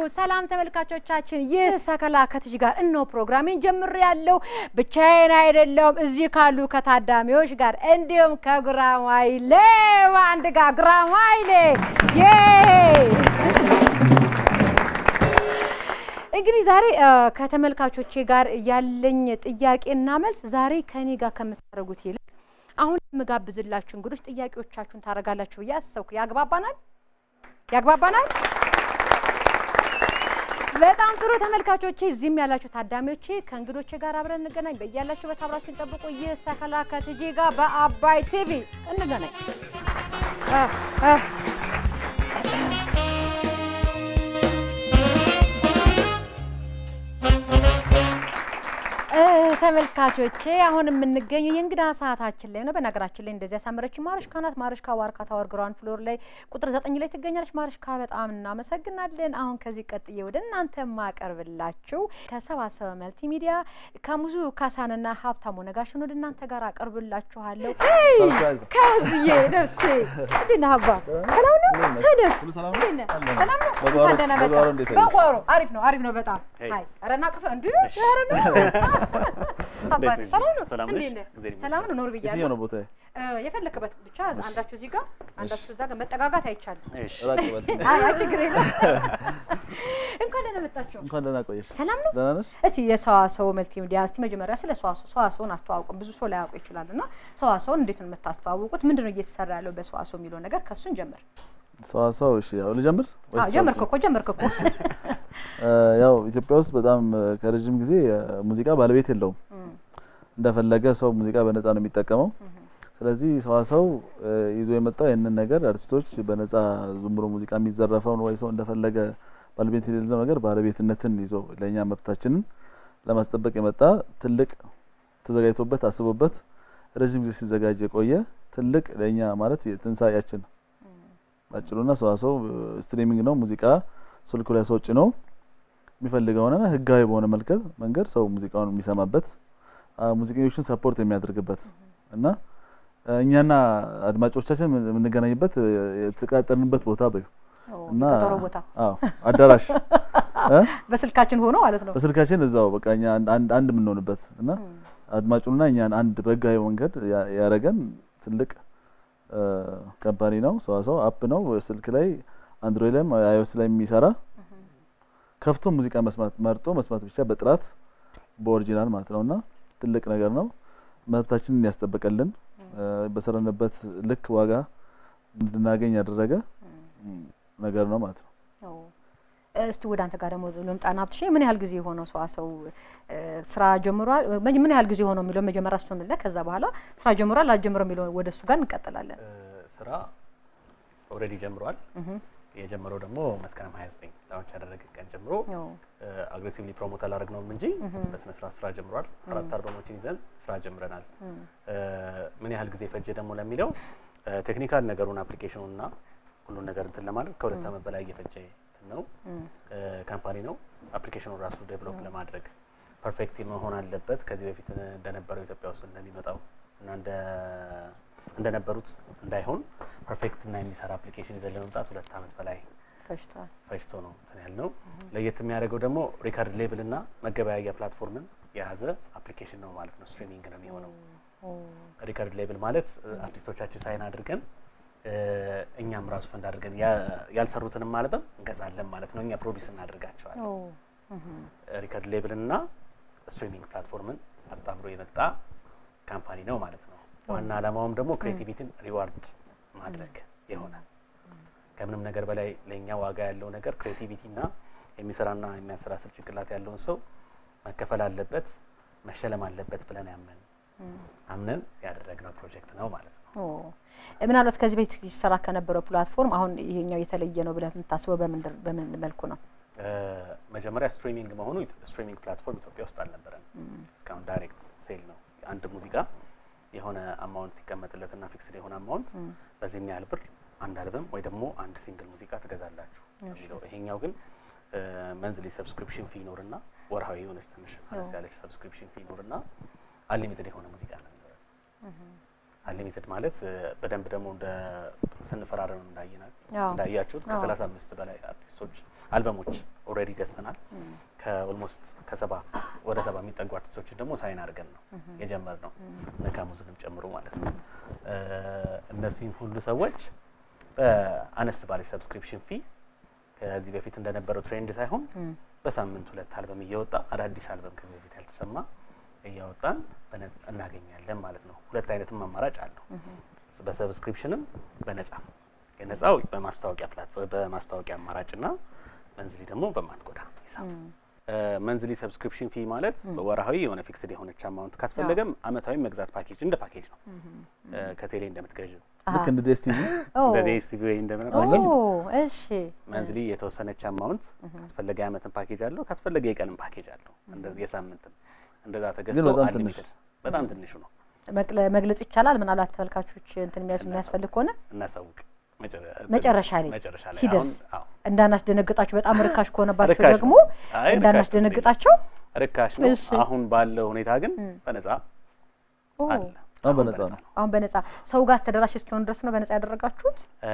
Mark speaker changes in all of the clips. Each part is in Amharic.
Speaker 1: ሰላም ተመልካቾቻችን፣ ይህ ሰከላ ከትጅ ጋር እነሆ ፕሮግራሜን ጀምሬ ያለው ብቻዬን አይደለሁም። እዚህ ካሉ ከታዳሚዎች ጋር እንዲሁም ከጉራማይሌ አንድ ጋር ጉራማይሌ ዬ እንግዲህ ዛሬ ከተመልካቾቼ ጋር ያለኝ ጥያቄና መልስ ዛሬ ከኔ ጋር ከምታደርጉት ይልቅ አሁን የምጋብዝላችሁ እንግዶች ጥያቄዎቻችሁን ታደርጋላችሁ ብዬ አሰብኩ። ያግባባናል? ያግባባናል? በጣም ጥሩ ተመልካቾቼ፣ እዚህም ያላችሁ ታዳሚዎቼ ከእንግዶቼ ጋር አብረን እንገናኝ። በያላችሁበት አብራችሁን ጠብቁ። ይህ ሰከላ ከትጄ ጋር በአባይ ቲቪ እንገናኝ። ተመልካቾቼ አሁን የምንገኘው የእንግዳ ሰዓታችን ላይ ነው። በነገራችን ላይ እንደዚህ ያሳመረች ማርሽካ ናት። ማርሽካ ዋርካ ታወር ግራውንድ ፍሎር ላይ ቁጥር ዘጠኝ ላይ ትገኛለች። ማርሽካ በጣም እናመሰግናለን። አሁን ከዚህ ቀጥዬ ወደ እናንተ የማቀርብላችሁ ከሰባሰበ መልቲ ሚዲያ ከሙዙ ካሳንና ሀብታሙ ነጋሽን ወደ እናንተ ጋር አቀርብላችኋለሁ። ከውዝዬ ነፍሴ እንዴት ነህ አባ? ሰላም ነው? ሄደህ ሰላም ነው? እንኳን ደህና መጣህ። በጓሮ አሪፍ ነው፣ አሪፍ ነው በጣም አይ ኧረ እናቅፍ እንዲ ኧረ ነው አባቴ ሰላም ነው? እንዴት ነህ? ሰላም ነው? ኖር ብያለሁ።
Speaker 2: የትኛው ነው ቦታ?
Speaker 1: የፈለክበት ብቻ አንዳችሁ እዚህ ጋር አንዳችሁ እዛ ጋር መጠጋጋት አይቻልም።
Speaker 2: ራቅ በል።
Speaker 1: አይ አይ ችግር የለም። እንኳን ደህና መጣችሁ።
Speaker 2: እንኳን ደህና ቆየሽ።
Speaker 1: ሰላም ነው?
Speaker 2: ደህና ነሽ?
Speaker 1: እስቲ የሰዋሰው መልቲ ሚዲያ እስቲ መጀመሪያ ስለ ሰዋሰው ሰዋሰውን አስተዋውቁን። ብዙ ሰው ላያውቁ ይችላል እና ሰዋሰውን እንዴት ነው የምታስተዋውቁት? ምንድን ነው እየተሰራ ያለው በሰዋሰው የሚለው ነገር ከእሱን ጀምር።
Speaker 2: ሰዋሰው እሺ፣ ያው ልጀምር ወይስ
Speaker 1: አዎ ጀመርክ እኮ ጀመርክ እኮ።
Speaker 2: እ ያው ኢትዮጵያ ውስጥ በጣም ከረጅም ጊዜ ሙዚቃ ባለቤት የለውም። እንደፈለገ ሰው ሙዚቃ በነፃ ነው የሚጠቀመው። ስለዚህ ሰዋሰው ይዞ የመጣው ይህንን ነገር አርቲስቶች በነፃ ዝም ብሎ ሙዚቃ የሚዘረፈውን ወይ ሰው እንደፈለገ ባለቤት የሌለው ነገር ባለቤትነትን ይዞ ለእኛ መብታችንን ለማስጠበቅ የመጣ ትልቅ ተዘጋጅቶበት አስቦበት ረጅም ጊዜ ሲዘጋጅ የቆየ ትልቅ ለእኛ ማለት የትንሳኤያችን ባጭሩና ሰዋሰው ስትሪሚንግ ነው። ሙዚቃ ስልኩ ላይ ሰው ጭኖ የሚፈልገውን ህጋዊ በሆነ መልከት መንገድ ሰው ሙዚቃውን የሚሰማበት ሙዚቀኞችን ሰፖርት የሚያደርግበት እና እኛና አድማጮቻችን የምንገናኝበት የተቃጠርንበት ቦታ በዩ እና
Speaker 1: ቀጠሮ ቦታ
Speaker 2: አዎ አዳራሽ እ
Speaker 1: በስልካችን ሆኖ ማለት ነው።
Speaker 2: በስልካችን እዛው በቃ እኛ አንድ አንድ የምንሆንበት እና አድማጩንና እኛን አንድ በህጋዊ መንገድ ያረገን ትልቅ ካምፓኒ ነው። ሰዋሰው አፕ ነው። ስልክ ላይ አንድሮይድ ላይም አይኦኤስ ላይ የሚሰራ ከፍቶ ሙዚቃ መስማት መርጦ መስማት ብቻ በጥራት በኦሪጂናል ማለት ነውና ትልቅ ነገር ነው። መብታችንን ያስጠበቀልን በሰራንበት ልክ ዋጋ እንድናገኝ ያደረገ ነገር ነው ማለት ነው።
Speaker 1: እስቲ ወደ አንተ ጋር ደግሞ ልምጣና ሀብትሽ ምን ያህል ጊዜ የሆነው ሰዋሰው ስራ ጀምሯል? ምን ያህል ጊዜ የሆነው የሚለው መጀመሪያ እሱን እንለ ከዛ በኋላ ስራ ጀምሯል አልጀምረም የሚለው ወደ እሱ ጋር እንቀጥላለን።
Speaker 3: ስራ ኦልሬዲ ጀምሯል። የጀመረው ደግሞ መስከረም 29 ላውንች ያደረገ ቀን ጀምሮ አግሬሲቭሊ ፕሮሞት አላደረግነውም እንጂ በስነ ስርዓት ስራ ጀምሯል። አራት አልበሞችን ይዘን ስራ ጀምረናል። ምን ያህል ጊዜ ፈጀ ደግሞ ለሚለው ቴክኒካል ነገሩን አፕሊኬሽኑና ሁሉን ነገር እንትን ለማድረግ ከሁለት ዓመት በላይ እየፈጀ ነው ካምፓኒ ነው። አፕሊኬሽኑን ራሱ ዴቨሎፕ ለማድረግ ፐርፌክት መሆን አለበት። ከዚህ በፊት እንደነበረው ኢትዮጵያ ውስጥ እንደሚመጣው እና እንደ እንደነበሩት እንዳይሆን ፐርፌክት እና የሚሰራ አፕሊኬሽን ይዘን ለመምጣት ሁለት ዓመት በላይ
Speaker 1: ፈጅቷል።
Speaker 3: ፈጅቶ ነው እንትን ያልነው። ለየት የሚያደርገው ደግሞ ሪካርድ ሌብል እና መገበያያ ፕላትፎርምን የያዘ አፕሊኬሽን ነው ማለት ነው። ስትሪሚንግ ነው የሚሆነው። ሪካርድ ሌብል ማለት አርቲስቶቻችን ሳይን አድርገን እኛም ራሱ ፈንድ አድርገን ያልሰሩትንም አልበም እንገዛለን ማለት ነው። እኛ ፕሮዲስ እናደርጋቸዋለን። ሪከርድ ሌብልና ስትሪሚንግ ፕላትፎርምን አጣምሮ የመጣ ካምፓኒ ነው ማለት ነው። ዋና ዓላማውም ደግሞ ክሬቲቪቲን ሪዋርድ ማድረግ ይሆናል። ከምንም ነገር በላይ ለእኛ ዋጋ ያለው ነገር ክሬቲቪቲና የሚሰራና የሚያሰላስል ጭንቅላት ያለውን ሰው መከፈል አለበት፣ መሸለም አለበት ብለን ያመን አምነን ያደረግነው ፕሮጀክት ነው ማለት ነው።
Speaker 1: ምናልባት ከዚህ በፊት ሲሰራ ከነበረው ፕላትፎርም አሁን ይሄኛው የተለየ ነው ብለህ የምታስበው በምን መልኩ ነው?
Speaker 3: መጀመሪያ ስትሪሚንግ መሆኑ ስትሪሚንግ ፕላትፎርም ኢትዮጵያ ውስጥ አልነበረም። እስካሁን ዳይሬክት ሴል ነው። አንድ ሙዚቃ የሆነ አማውንት ይቀመጥለትና ፊክስድ የሆነ አማውንት በዚህም ያህል ብር አንድ አልበም ወይ ደግሞ አንድ ሲንግል ሙዚቃ ትገዛላችሁ የሚለው። ይሄኛው ግን መንዝሊ ሰብስክሪፕሽን ፊ ይኖርና ወርሃዊ የሆነች ትንሽ አነስ ያለች ሰብስክሪፕሽን ፊ ይኖርና አንሊሚትድ የሆነ ሙዚቃ ነው አንሊሚትድ ማለት በደንብ ደግሞ እንደ ስንፈራረም እንዳየናል እንዳያችሁት ከሰላሳ አምስት በላይ አርቲስቶች አልበሞች ኦልሬዲ ገዝተናል። ከኦልሞስት ከሰባ ወደ ሰባ የሚጠጉ አርቲስቶችን ደግሞ ሳይን አድርገን ነው የጀመርነው ነካሙዝንም ጨምሮ ማለት ነው። እ፣ እነዚህም ሁሉ ሰዎች በአነስ ባለች ሰብስክሪፕሽን ፊ ከዚህ በፊት እንደነበረው ትሬንድ ሳይሆን በሳምንት ሁለት አልበም እየወጣ አዳዲስ አልበም ከዚህ በፊት ያልተሰማ እያወጣን በነ- እናገኛለን ማለት ነው። ሁለት አይነትም አማራጭ አለው። በሰብስክሪፕሽንም በነጻ የነጻው በማስታወቂያ ፕላትፎርም በማስታወቂያ አማራጭና መንዝሊ ደግሞ በማትጎዳ ሂሳብ መንዝሊ ሰብስክሪፕሽን ፊ ማለት በወርሃዊ የሆነ ፊክስድ የሆነች አማውንት ካስፈለገም አመታዊ መግዛት ፓኬጅ እንደ ፓኬጅ ነው። እ፣ ከቴሌ እንደምትገዥው
Speaker 2: ልክ እንደ ዴስቲቪ
Speaker 3: እንደ ዴስቲቪ ወይ እንደምን
Speaker 1: ኦ እሺ
Speaker 3: መንዝሊ የተወሰነች አማውንት ካስፈለገ የአመትን ፓኬጅ አለው፣ ካስፈለገ የቀንም ፓኬጅ አለው፣ እንደዚህ የሳምንትም እንደዛ ተገዝቶ
Speaker 2: በጣም ትንሽ።
Speaker 3: አንሊሚትድ በጣም ትንሹ ነው።
Speaker 1: መቅለ- መግለጽ ይቻላል። ምናልባት ተመልካቾች እንትን የሚያስ- የሚያስፈልግ ከሆነ
Speaker 3: እናሳውቅ መጨረ-
Speaker 1: መጨረሻ ላይ
Speaker 3: መጨረሻ ላይ
Speaker 1: ሲደርስ
Speaker 3: አሁን አዎ
Speaker 1: እንዳናስደነግጣቸው በጣም ርካሽ ከሆነባቸው
Speaker 3: ርካሽ
Speaker 1: ደግሞ
Speaker 3: ነው። አይ ርካሽ
Speaker 1: እንዳናስደነግጣቸው
Speaker 3: ርካሽ ነው።
Speaker 1: እሺ።
Speaker 3: አሁን ባለው ሁኔታ ግን በነጻ
Speaker 1: ኦ፣
Speaker 3: አለ።
Speaker 2: አሁን በነጻ ነው።
Speaker 1: አሁን በነጻ ሰው ጋር ተደራሽ እስኪሆን ድረስ ነው በነጻ ያደረጋችሁት።
Speaker 3: እ፣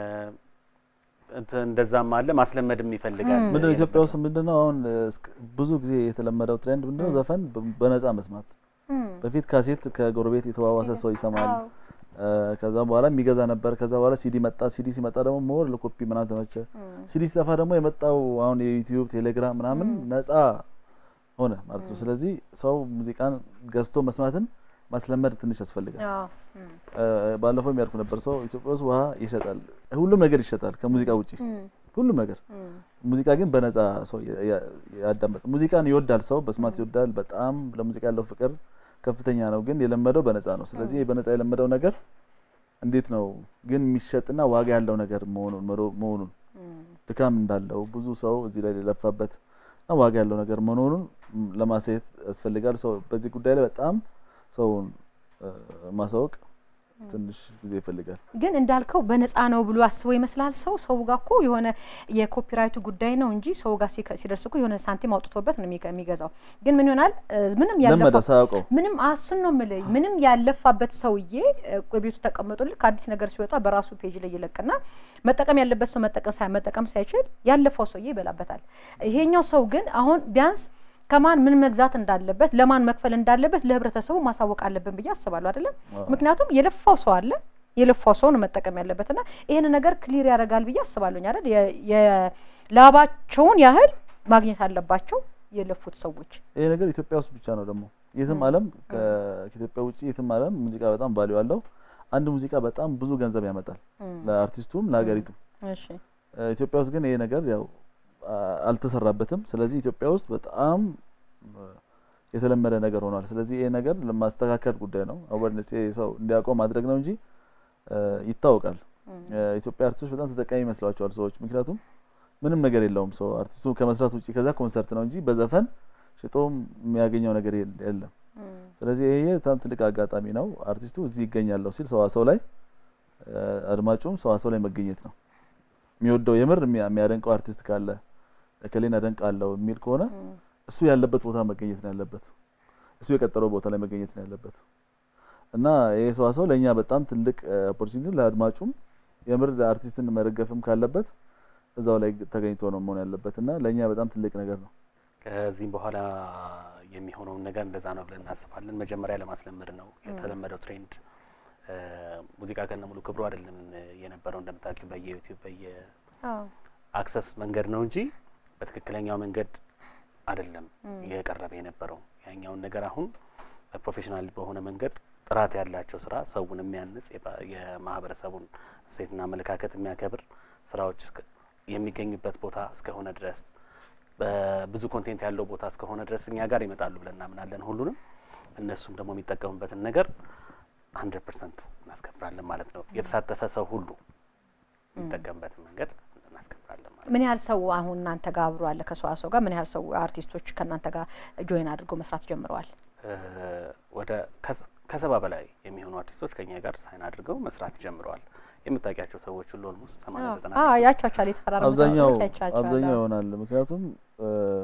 Speaker 3: እንትን እንደዛም አለ ማስለመድም ይፈልጋል።
Speaker 2: ምንድነው ኢትዮጵያ ውስጥ ምንድነው አሁን እስከ- ብዙ ጊዜ የተለመደው ትሬንድ ምንድነው ዘፈን በ- በነጻ መስማት። በፊት ካሴት ከጎረቤት የተዋዋሰ ሰው ይሰማል።
Speaker 1: አዎ።
Speaker 2: እ፣ ከዛ በኋላ የሚገዛ ነበር። ከዛ በኋላ ሲዲ መጣ። ሲዲ ሲመጣ ደግሞ ሞር ለኮፒ ምናምን ተመቸ። ሲዲ ሲጠፋ ደግሞ የመጣው አሁን የዩቲዩብ ቴሌግራም ምናምን ነጻ ሆነ ማለት ነው። ስለዚህ ሰው ሙዚቃን ገዝቶ መስማትን ማስለመድ ትንሽ ያስፈልጋል።
Speaker 1: አዎ። እም፣
Speaker 2: እ፣ ባለፈው የሚያልኩ ነበር ሰው ኢትዮጵያ ውስጥ ውሃ ይሸጣል፣ ሁሉም ነገር ይሸጣል ከሙዚቃ ውጪ
Speaker 1: እም፣
Speaker 2: ሁሉም ነገር
Speaker 1: እም፣
Speaker 2: ሙዚቃ ግን በነጻ ሰው ያ- ያ- ያዳምጥ ሙዚቃን ይወዳል ሰው በስማት ይወዳል። በጣም ለሙዚቃ ያለው ፍቅር ከፍተኛ ነው። ግን የለመደው በነጻ ነው። ስለዚህ በነጻ የለመደው ነገር እንዴት ነው ግን የሚሸጥና ዋጋ ያለው ነገር መሆኑን መሮ- መሆኑን
Speaker 1: እም።
Speaker 2: ድካም እንዳለው ብዙ ሰው እዚህ ላይ የለፋበት እና ዋጋ ያለው ነገር መሆኑን ም፣ ለማሳየት ያስፈልጋል። ሰው በዚህ ጉዳይ ላይ በጣም ሰውን እ፣ ማሳወቅ ትንሽ ጊዜ ይፈልጋል።
Speaker 1: ግን እንዳልከው በነፃ ነው ብሎ አስበው ይመስላል ሰው ሰው ጋር እኮ የሆነ የኮፒራይቱ ጉዳይ ነው እንጂ ሰው ጋር ሲከ- ሲደርስ እኮ የሆነ ሳንቲም አውጥቶበት ነው የሚገ- የሚገዛው። ግን ምን ይሆናል እ፣ ምንም
Speaker 2: ለመደ
Speaker 1: ያለፋ
Speaker 2: ሳያውቀው
Speaker 1: ምንም አሱን ነው የምልህ። ምንም ያለፋበት ሰውዬ እ፣ ቤቱ ተቀምጦ ልክ አዲስ ነገር ሲወጣ በራሱ ፔጅ ላይ ይለቅና መጠቀም ያለበት ሰው መጠቀም ሳይ መጠቀም ሳይችል ያለፈው ሰውዬ ይበላበታል። ይሄኛው ሰው ግን አሁን ቢያንስ ከማን ምን መግዛት እንዳለበት ለማን መክፈል እንዳለበት ለህብረተሰቡ ማሳወቅ አለብን ብዬ አስባለሁ። አይደለም ምክንያቱም የለፋው ሰው አለ የለፋው ሰው ነው መጠቀም ያለበትና ይሄን ነገር ክሊር ያደርጋል ብዬ አስባለሁኝ አይደል የ- የላባቸውን ያህል ማግኘት አለባቸው የለፉት ሰዎች።
Speaker 2: ይሄ ነገር ኢትዮጵያ ውስጥ ብቻ ነው ደግሞ የትም ዓለም ከ- ከኢትዮጵያ ውጭ የትም ዓለም ሙዚቃ በጣም ቫልዩ አለው። አንድ ሙዚቃ በጣም ብዙ ገንዘብ ያመጣል ለአርቲስቱም ለሀገሪቱም።
Speaker 1: እሺ
Speaker 2: እ፣ ኢትዮጵያ ውስጥ ግን ይሄ ነገር ያው አ- አልተሰራበትም። ስለዚህ ኢትዮጵያ ውስጥ በጣም እ፣ የተለመደ ነገር ሆኗል። ስለዚህ ይሄ ነገር ለማስተካከል ጉዳይ ነው። አዌርነስ ሰው እንዲያውቀው ማድረግ ነው እንጂ እ፣ ይታወቃል። የኢትዮጵያ አርቲስቶች በጣም ተጠቃሚ ይመስሏቸዋል ሰዎች። ምክንያቱም ምንም ነገር የለውም ሰው አርቲስቱ ከመስራት ውጭ ከዛ ኮንሰርት ነው እንጂ በዘፈን ሽጦም የሚያገኘው ነገር የለ- የለም። ስለዚህ ይሄ በጣም ትልቅ አጋጣሚ ነው። አርቲስቱ እዚህ ይገኛለሁ ሲል ሰዋሰው ላይ እ፣ አድማጩም ሰዋሰው ላይ መገኘት ነው የሚወደው የምር የሚያ- የሚያደንቀው አርቲስት ካለ እከሌን አደንቃለሁ የሚል ከሆነ እሱ ያለበት ቦታ መገኘት ነው ያለበት። እሱ የቀጠረው ቦታ ላይ መገኘት ነው ያለበት እና ይሄ ሰዋሰው ለእኛ በጣም ትልቅ ኦፖርቹኒቲ ለአድማጩም የምር አርቲስትን መደገፍም ካለበት እዛው ላይ ተገኝቶ ነው መሆን ያለበት እና ለእኛ በጣም ትልቅ ነገር ነው።
Speaker 3: ከዚህም በኋላ የሚሆነውን ነገር እንደዛ ነው ብለን እናስባለን። መጀመሪያ ለማስለመድ ነው የተለመደው ትሬንድ። እ፣ ሙዚቃ ከነ ሙሉ ክብሩ አይደለም የነበረው እንደምታውቂው በየዩቲዩብ በየ አክሰስ መንገድ ነው እንጂ በትክክለኛው መንገድ አይደለም የቀረበ የነበረው። ያኛውን ነገር አሁን በፕሮፌሽናል በሆነ መንገድ ጥራት ያላቸው ስራ ሰውን የሚያንጽ የባ- የማህበረሰቡን እሴትና አመለካከት የሚያከብር ስራዎች እስከ- የሚገኙበት ቦታ እስከሆነ ድረስ በብዙ ኮንቴንት ያለው ቦታ እስከሆነ ድረስ እኛ ጋር ይመጣሉ ብለን እናምናለን። ሁሉንም እነሱም ደግሞ የሚጠቀሙበትን ነገር ሀንድረድ ፐርሰንት እናስከብራለን ማለት ነው። የተሳተፈ ሰው ሁሉ የሚጠቀምበትን መንገድ እናስከብራለን ማለት ነው።
Speaker 1: ምን ያህል ሰው አሁን እናንተ ጋር አብሮ አለ? ከሰዋሰው ጋር ምን ያህል ሰው አርቲስቶች ከእናንተ ጋር ጆይን አድርገው መስራት ጀምረዋል?
Speaker 3: እ፣ ወደ ከ- ከሰባ በላይ የሚሆኑ አርቲስቶች ከኛ ጋር ሳይን አድርገው መስራት ጀምረዋል። የምታውቂያቸው ሰዎች ሁሉ ኦልሞስት ሰማንያ ዘጠና
Speaker 1: አዎ ያቸዋቸዋል። የተፈራረሙ
Speaker 2: አብዛኛው
Speaker 1: ሰዎች አይቻቸዋለሁ።
Speaker 2: አብዛኛው ይሆናል። ምክንያቱም እ፣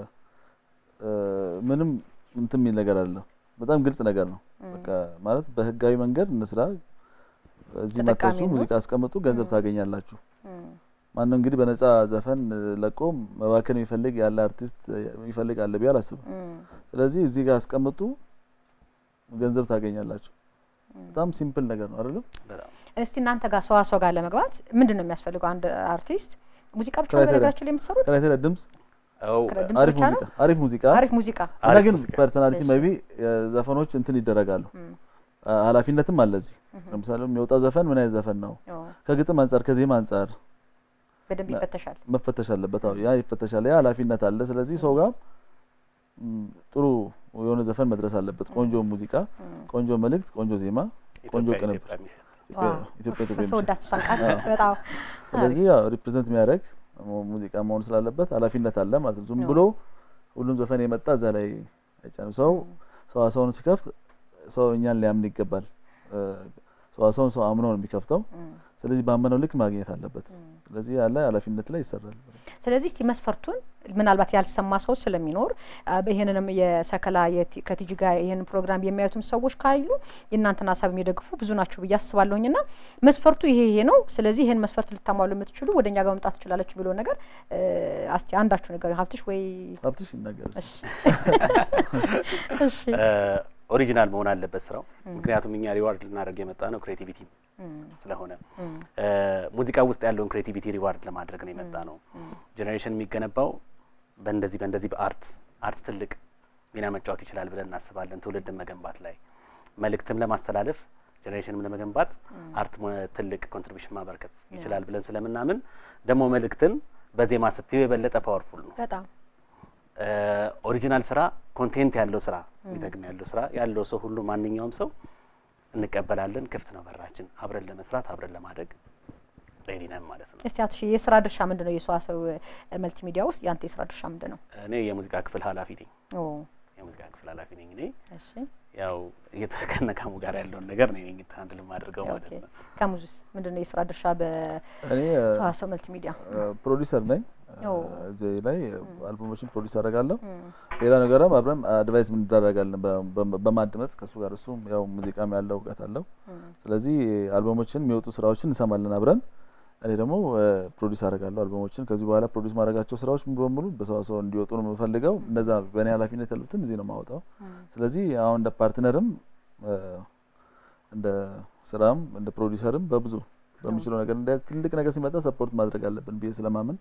Speaker 2: እ፣ ምንም እንትን የሚል ነገር አለ። በጣም ግልጽ ነገር ነው። በቃ ማለት በህጋዊ መንገድ እንስራ፣ እዚህ
Speaker 1: ተጠቃሚ
Speaker 2: መታችሁ
Speaker 1: ነው።
Speaker 2: ሙዚቃ አስቀምጡ፣ ገንዘብ ታገኛላችሁ።
Speaker 1: እም፣
Speaker 2: ማንም እንግዲህ በነጻ ዘፈን እ፣ ለቆ መባከን የሚፈልግ ያለ አርቲስት እ፣ የሚፈልግ አለ ብዬ አላስብም።
Speaker 1: እም፣
Speaker 2: ስለዚህ እዚህ ጋር አስቀምጡ፣ ገንዘብ ታገኛላችሁ። በጣም ሲምፕል ነገር ነው አይደለም?
Speaker 3: በጣም
Speaker 1: እስቲ እናንተ ጋር ሰዋሰው ጋር ለመግባት ምንድን ነው የሚያስፈልገው? አንድ አርቲስት ሙዚቃ ብቻ ነው
Speaker 2: ክራይቴሪያ።
Speaker 1: በነገራችን ላይ የምትሰሩት?
Speaker 2: ክራይቴሪያ ድምጽ፣
Speaker 3: አዎ
Speaker 1: ድምጽ
Speaker 2: አሪፍ
Speaker 1: ብቻ ነው?
Speaker 2: ሙዚቃ፣ አሪፍ ሙዚቃ
Speaker 1: አሪፍ ሙዚቃ
Speaker 2: እና
Speaker 3: አሪፍ
Speaker 2: ግን
Speaker 3: ሙዚቃ።
Speaker 2: ፐርሰናሊቲ
Speaker 1: እሺ።
Speaker 2: ሜቢ ዘፈኖች እንትን ይደረጋሉ።
Speaker 1: እም፣
Speaker 2: አ- ኃላፊነትም አለ እዚህ። ለምሳሌ የሚወጣ ዘፈን ምን አይነት ዘፈን ነው?
Speaker 1: ኦ፣
Speaker 2: ከግጥም አንጻር ከዜማ አንጻር
Speaker 1: በደንብ ይፈተሻል።
Speaker 2: መፈተሽ አለበት። አዎ ያ ይፈተሻል። ያ ኃላፊነት አለ። ስለዚህ ሰው ጋር ም፣ ጥሩ የሆነ ዘፈን መድረስ አለበት። ቆንጆ ሙዚቃ፣
Speaker 1: እም፣
Speaker 2: ቆንጆ መልእክት፣ ቆንጆ ዜማ፣ ቆንጆ
Speaker 3: ኢትዮጵያ
Speaker 2: ቅንብር
Speaker 3: ኢትዮጵያ የሚሸጥ
Speaker 2: ኢትዮጵያ
Speaker 1: ዋው።
Speaker 2: ኢትዮጵያ ኢትዮጵያ
Speaker 1: ሰው
Speaker 2: የሚሸጥ
Speaker 1: ወዳት እሷን ቃል
Speaker 2: አዎ።
Speaker 1: በጣም
Speaker 2: ስለዚህ ያው ሪፕሬዘንት የሚያደርግ ሙዚቃ መሆን ስላለበት ኃላፊነት አለ ማለት ነው። ዝም
Speaker 1: አዎ።
Speaker 2: ብሎ ሁሉም ዘፈን የመጣ እዛ ላይ አይጫንም። ሰው ሰዋሰውን ሲከፍት ሰው እኛን ሊያምን ይገባል። እ፣ ሰዋሰውን ሰው አምኖ ነው የሚከፍተው።
Speaker 1: እም፣
Speaker 2: ስለዚህ ባመነው ልክ ማግኘት አለበት።
Speaker 1: እም።
Speaker 2: ስለዚህ ያለ ኃላፊነት ላይ ይሰራል።
Speaker 1: ስለዚህ እስቲ መስፈርቱን ምናልባት ያልሰማ ሰው ስለሚኖር አ፣ ይህንንም የሰከላ የቲ- ከቲጂ ጋር ይህን ፕሮግራም የሚያዩትም ሰዎች ካሉ የእናንተን ሀሳብ የሚደግፉ ብዙ ናቸው ብዬ አስባለሁኝ ና መስፈርቱ ይሄ ይሄ ነው። ስለዚህ ይህን መስፈርት ልታሟሉ የምትችሉ ወደ እኛ ጋር መምጣት ትችላለች ብሎ ነገር እ፣ እስቲ አንዳችሁ ነገር ሀብትሽ ወይ
Speaker 2: ሀብትሽ ይናገር።
Speaker 1: እሺ እሺ
Speaker 3: ኦሪጂናል መሆን አለበት ስራው። ምክንያቱም እኛ ሪዋርድ ልናደርግ የመጣ ነው ክሬቲቪቲ
Speaker 1: እም፣
Speaker 3: ስለሆነ
Speaker 1: እም፣
Speaker 3: እ፣ ሙዚቃ ውስጥ ያለውን ክሬቲቪቲ ሪዋርድ ለማድረግ ነው የመጣ ነው።
Speaker 1: እም፣
Speaker 3: ጀኔሬሽን የሚገነባው በእንደዚህ በእንደዚህ በአርት አርት ትልቅ ሚና መጫወት ይችላል ብለን እናስባለን። ትውልድን መገንባት ላይ መልእክትም ለማስተላለፍ ጀኔሬሽንም ለመገንባት አርት ሞ- ትልቅ ኮንትሪቢሽን ማበረከት ይችላል ብለን ስለምናምን ደግሞ መልእክትን በዜማ ስትዩ የበለጠ ፓወርፉል ነው።
Speaker 1: በጣም
Speaker 3: እ፣ ኦሪጂናል ስራ ኮንቴንት ያለው ስራ የሚጠቅም ያለው ስራ ያለው ሰው ሁሉ ማንኛውም ሰው እንቀበላለን። ክፍት ነው በራችን። አብረን ለመስራት አብረን ለማደግ ሬዲ ነን ማለት ነው።
Speaker 1: እስቲ አትሽ የስራ ድርሻ ምንድን ነው? የሰዋሰው መልቲ ሚዲያ ውስጥ ያንተ የስራ ድርሻ ምንድን ነው?
Speaker 3: እኔ የሙዚቃ ክፍል ኃላፊ ነኝ።
Speaker 1: ኦ
Speaker 3: የሙዚቃ ክፍል ኃላፊ ነኝ እኔ
Speaker 1: እሺ
Speaker 3: ያው እየተከነካሙ ጋር ያለውን ነገር ነው የኝ ሃንድል የማደርገው ማለት
Speaker 1: ኦኬ
Speaker 3: ነው።
Speaker 1: ከሙዙስ ምንድን ነው የስራ ድርሻ
Speaker 2: እኔ እ፣
Speaker 1: በሰዋሰው መልቲ ሚዲያ?
Speaker 2: ፕሮዲሰር ነኝ።
Speaker 1: ኦ።
Speaker 2: እዚህ ላይ አልበሞችን ፕሮዲስ አደርጋለሁ። ሌላ ነገርም አብረን አድቫይስ እንደራረጋለን በ- በ- በማድመጥ ከእሱ ጋር እሱም ያው ሙዚቃም ያለው እውቀት አለው። ስለዚህ አልበሞችን የሚወጡ ስራዎችን እንሰማለን አብረን። እኔ ደግሞ ፕሮዲስ አደርጋለሁ አልበሞችን። ከዚህ በኋላ ፕሮዲስ ማድረጋቸው ስራዎች ሙሉ በሙሉ በሰዋሰው እንዲወጡ ነው የምፈልገው። እነዛ በእኔ ኃላፊነት ያሉትን እዚህ ነው የማወጣው። ስለዚህ አሁን እንደ ፓርትነርም እ፣ እንደ ስራም እንደ ፕሮዲሰርም በብዙ በሚችለው ነገር እንደ ትልቅ ነገር ሲመጣ ሰፖርት ማድረግ አለብን ብዬ ስለማምን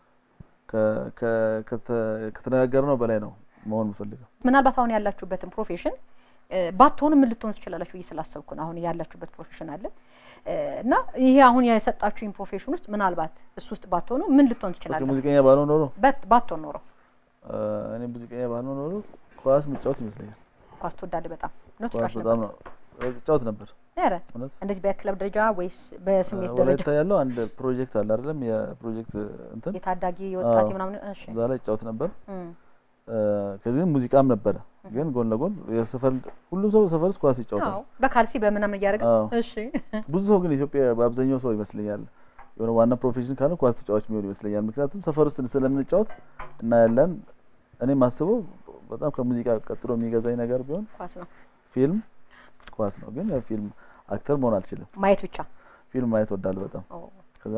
Speaker 2: ከ- ከ- ከተ- ከተነጋገርነው በላይ ነው መሆን የምፈልገው።
Speaker 1: ምናልባት አሁን ያላችሁበትን ፕሮፌሽን እ፣ ባትሆኑ ምን ልትሆኑ ትችላላችሁ ብዬ ስላሰብኩ ነው። አሁን ያላችሁበት ፕሮፌሽን አለ እ፣ እና ይሄ አሁን የሰጣችሁኝ ፕሮፌሽን ውስጥ ምናልባት እሱ ውስጥ ባትሆኑ ምን ልትሆን
Speaker 2: ኦኬ፣
Speaker 1: ትችላላችሁ?
Speaker 2: ሙዚቀኛ ባልሆን ኖሮ
Speaker 1: በት- ባትሆን ኖሮ
Speaker 2: እ፣ እኔ ሙዚቀኛ ባልሆን ኖሮ ኳስ ምጫወት ይመስለኛል።
Speaker 1: ኳስ ትወዳለህ በጣም ነው
Speaker 2: ኳስ
Speaker 1: ትጫወት
Speaker 2: በጣም
Speaker 1: ነበር?
Speaker 2: ነው እጫወት ነበር
Speaker 1: ኧረ
Speaker 2: እውነት።
Speaker 1: እንደዚህ በክለብ ደረጃ ወይስ በስሜት
Speaker 2: እ፣
Speaker 1: ደረጃ?
Speaker 2: ወላይታ ያለው አንድ ፕሮጀክት አለ አይደለም? የፕሮጀክት እንትን
Speaker 1: የታዳጊ ወጣት
Speaker 2: አዎ።
Speaker 1: ምናምን እሺ
Speaker 2: እዛ ላይ እጫወት ነበር።
Speaker 1: እም፣
Speaker 2: እ፣ ከዚህ ግን ሙዚቃም ነበረ። ግን ጎን ለጎን የሰፈር ሁሉም ሰው ሰፈር ውስጥ ኳስ ይጫወታል።
Speaker 1: አዎ በካልሲ በምናምን እያደረገ
Speaker 2: አዎ።
Speaker 1: እሺ
Speaker 2: ብዙ ሰው ግን ኢትዮጵያ በአብዛኛው ሰው ይመስለኛል የሆነ ዋና ፕሮፌሽን ካለ ኳስ ተጫዋች የሚሆን ይመስለኛል። ምክንያቱም ሰፈር ውስጥ ስለምንጫወት እና ያለን እኔ ማስበው በጣም ከሙዚቃ ቀጥሎ የሚገዛኝ ነገር ቢሆን
Speaker 1: ኳስ ነው
Speaker 2: ፊልም፣ ኳስ ነው። ግን ያው ፊልም አክተር መሆን አልችልም።
Speaker 1: ማየት ብቻ
Speaker 2: ፊልም ማየት ወዳለሁ በጣም
Speaker 1: ኦ።
Speaker 2: ከዛ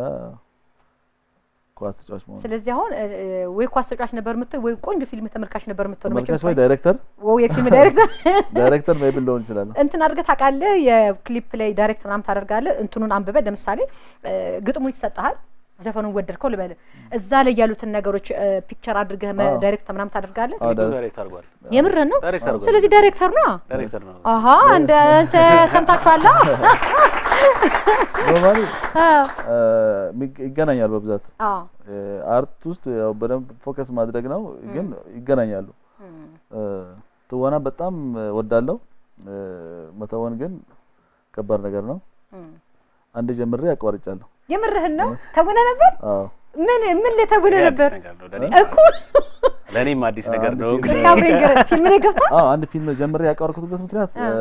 Speaker 2: ኳስ ተጫዋች መሆን
Speaker 1: ስለዚህ አሁን እ፣ እ፣ ወይ ኳስ ተጫዋች ነበር የምትሆን ወይ ቆንጆ ፊልም ተመልካች ነበር የምትሆን
Speaker 2: ተመልካች ወይ ዳይሬክተር
Speaker 1: ወይ የፊልም ዳይሬክተር
Speaker 2: ዳይሬክተር ሜይ ቢ ልሆን ይችላል።
Speaker 1: እንትን አድርገህ ታውቃለህ? የክሊፕ ላይ ዳይሬክት ምናምን ታደርጋለህ። እንትኑን አንብበህ ለምሳሌ እ፣ ግጥሙን ይሰጥሃል፣ ዘፈኑን ወደድከው ልበል፣ እዛ ላይ ያሉትን ነገሮች እ፣ ፒክቸር አድርገህ መ-
Speaker 2: አዎ።
Speaker 1: ዳይሬክት ምናምን ታደርጋለህ።
Speaker 2: አዎ፣
Speaker 3: ክሊፑን
Speaker 2: ዳይሬክት
Speaker 3: ዳይሬክት አድርጓል።
Speaker 1: የምርህን ነው?
Speaker 3: ዳይሬክት አድርጓል።
Speaker 1: ስለዚህ ዳይሬክተር ነው።
Speaker 3: ዳይሬክተር ነው።
Speaker 1: አሀ እንደ ሰምታችኋላ?
Speaker 2: ኖርማሊ
Speaker 1: አዎ
Speaker 2: እ፣ ሚግ- ይገናኛሉ በብዛት
Speaker 1: አዎ
Speaker 2: እ፣ አርት ውስጥ ያው በደንብ ፎከስ ማድረግ ነው፣ ግን ይገናኛሉ።
Speaker 1: እም፣
Speaker 2: እ፣ ትወና በጣም ወዳለው መተወን ግን ከባድ ነገር ነው።
Speaker 1: እም።
Speaker 2: አንድ ጀምሬ አቋርጫለሁ።
Speaker 1: የምርህን ነው? ተውነህ ነበር?
Speaker 2: አዎ
Speaker 1: ምን ምን ላይ ተውነህ
Speaker 3: ይሄ
Speaker 1: ነበር?
Speaker 3: አዲስ ነገር ነው ለእኔ
Speaker 1: እኮ
Speaker 3: ለእኔም አዲስ ነገር
Speaker 2: አንድ
Speaker 3: ነው።
Speaker 2: ፊልም
Speaker 3: እንግዲህ
Speaker 1: እስኪ አብረኝ ንገረኝ። ፊልም ላይ ገብተሃል?
Speaker 2: አዎ አንድ ፊልም ጀምሬ ያቋረጥኩበት ምክንያት
Speaker 1: አ።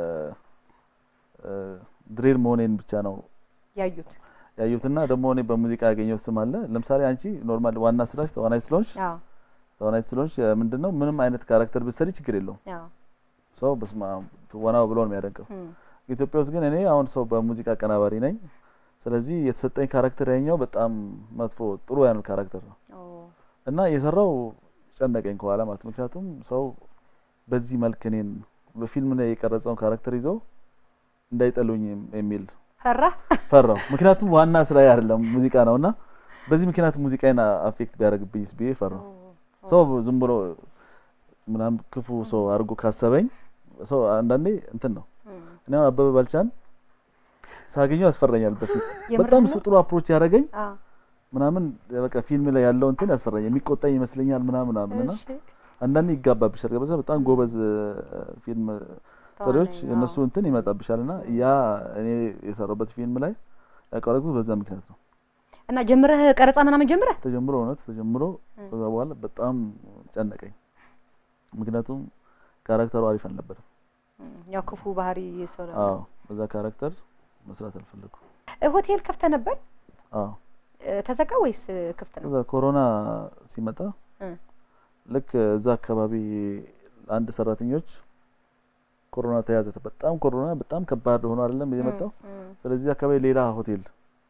Speaker 2: ድሬር መሆኔን ብቻ ነው
Speaker 1: ያዩት
Speaker 2: ያዩትና ደግሞ እኔ በሙዚቃ ያገኘሁት ስም አለ። ለምሳሌ አንቺ ኖርማል ዋና ስራሽ ተዋናይ ስለሆንሽ
Speaker 1: አዎ
Speaker 2: ተዋናይ ስለሆንሽ እ፣ ምንድነው ምንም አይነት ካራክተር ብትሰሪ ችግር የለውም።
Speaker 1: አዎ
Speaker 2: ሰው በስመ አብ ትወናው ብሎ ነው የሚያደንቀው።
Speaker 1: እም፣
Speaker 2: ኢትዮጵያ ውስጥ ግን እኔ አሁን ሰው በሙዚቃ አቀናባሪ ነኝ፣ ስለዚህ የተሰጠኝ ካራክተር ያኛው በጣም መጥፎ ጥሩ ያንን ካራክተር ነው
Speaker 1: ኦ፣
Speaker 2: እና የሰራው ጨነቀኝ ከኋላ ማለት ነው። ምክንያቱም ሰው በዚህ መልክ እኔን በፊልም ላይ የቀረጸውን ካራክተር ይዘው እንዳይጠሉኝ የሚል
Speaker 1: ፈራ
Speaker 2: ፈራው። ምክንያቱም ዋና ስራዬ አይደለም ሙዚቃ ነው እና በዚህ ምክንያት ሙዚቃዬን አፌክት ቢያደርግብኝስ ብዬ ፈራው። ሰው ዝም ብሎ ምናምን ክፉ ሰው አድርጎ ካሰበኝ ሰው አንዳንዴ እንትን ነው።
Speaker 1: እም፣
Speaker 2: እኔ አሁን አበበ ባልቻን ሳገኘው ያስፈራኛል። በፊት
Speaker 1: የምርህን
Speaker 2: በጣም
Speaker 1: ነው?
Speaker 2: እሱ ጥሩ አፕሮች ያደረገኝ
Speaker 1: አ፣
Speaker 2: ምናምን በቃ ፊልም ላይ ያለው እንትን ያስፈራኛል። የሚቆጣኝ ይመስለኛል ምናምን ምናምን እና
Speaker 1: እሺ፣
Speaker 2: አንዳንዴ ይጋባብሻል። ገበዛ በጣም ጎበዝ እ፣ ፊልም ሰሪዎች
Speaker 1: ተዋናኝ፣
Speaker 2: የእነሱ
Speaker 1: አዎ።
Speaker 2: እንትን ይመጣብሻል እና ያ እኔ የሰራሁበት ፊልም ላይ ያቀረብኩት በዛ ምክንያት ነው።
Speaker 1: እና ጀምረህ ቀረጻ ምናምን ጀምረህ
Speaker 2: ተጀምሮ እውነት ተጀምሮ
Speaker 1: እም።
Speaker 2: ከዛ በኋላ በጣም ጨነቀኝ። ምክንያቱም ካራክተሩ አሪፍ አልነበረም።
Speaker 1: እም፣ ያው ክፉ ባህሪ ሰው ነው።
Speaker 2: አዎ በዛ ካራክተር መስራት አልፈለኩም።
Speaker 1: እ፣ ሆቴል ከፍተህ ነበር
Speaker 2: አዎ
Speaker 1: እ፣ ተዘጋ ወይስ እ፣ ክፍት ነው?
Speaker 2: ከዛ ኮሮና ሲመጣ
Speaker 1: እ፣
Speaker 2: ልክ እዛ አካባቢ አንድ ሰራተኞች ኮሮና ተያዘ። በጣም ኮሮና በጣም ከባድ ሆኖ አይደለም የመጣው።
Speaker 1: እም፣ እም፣
Speaker 2: ስለዚህ አካባቢ ሌላ ሆቴል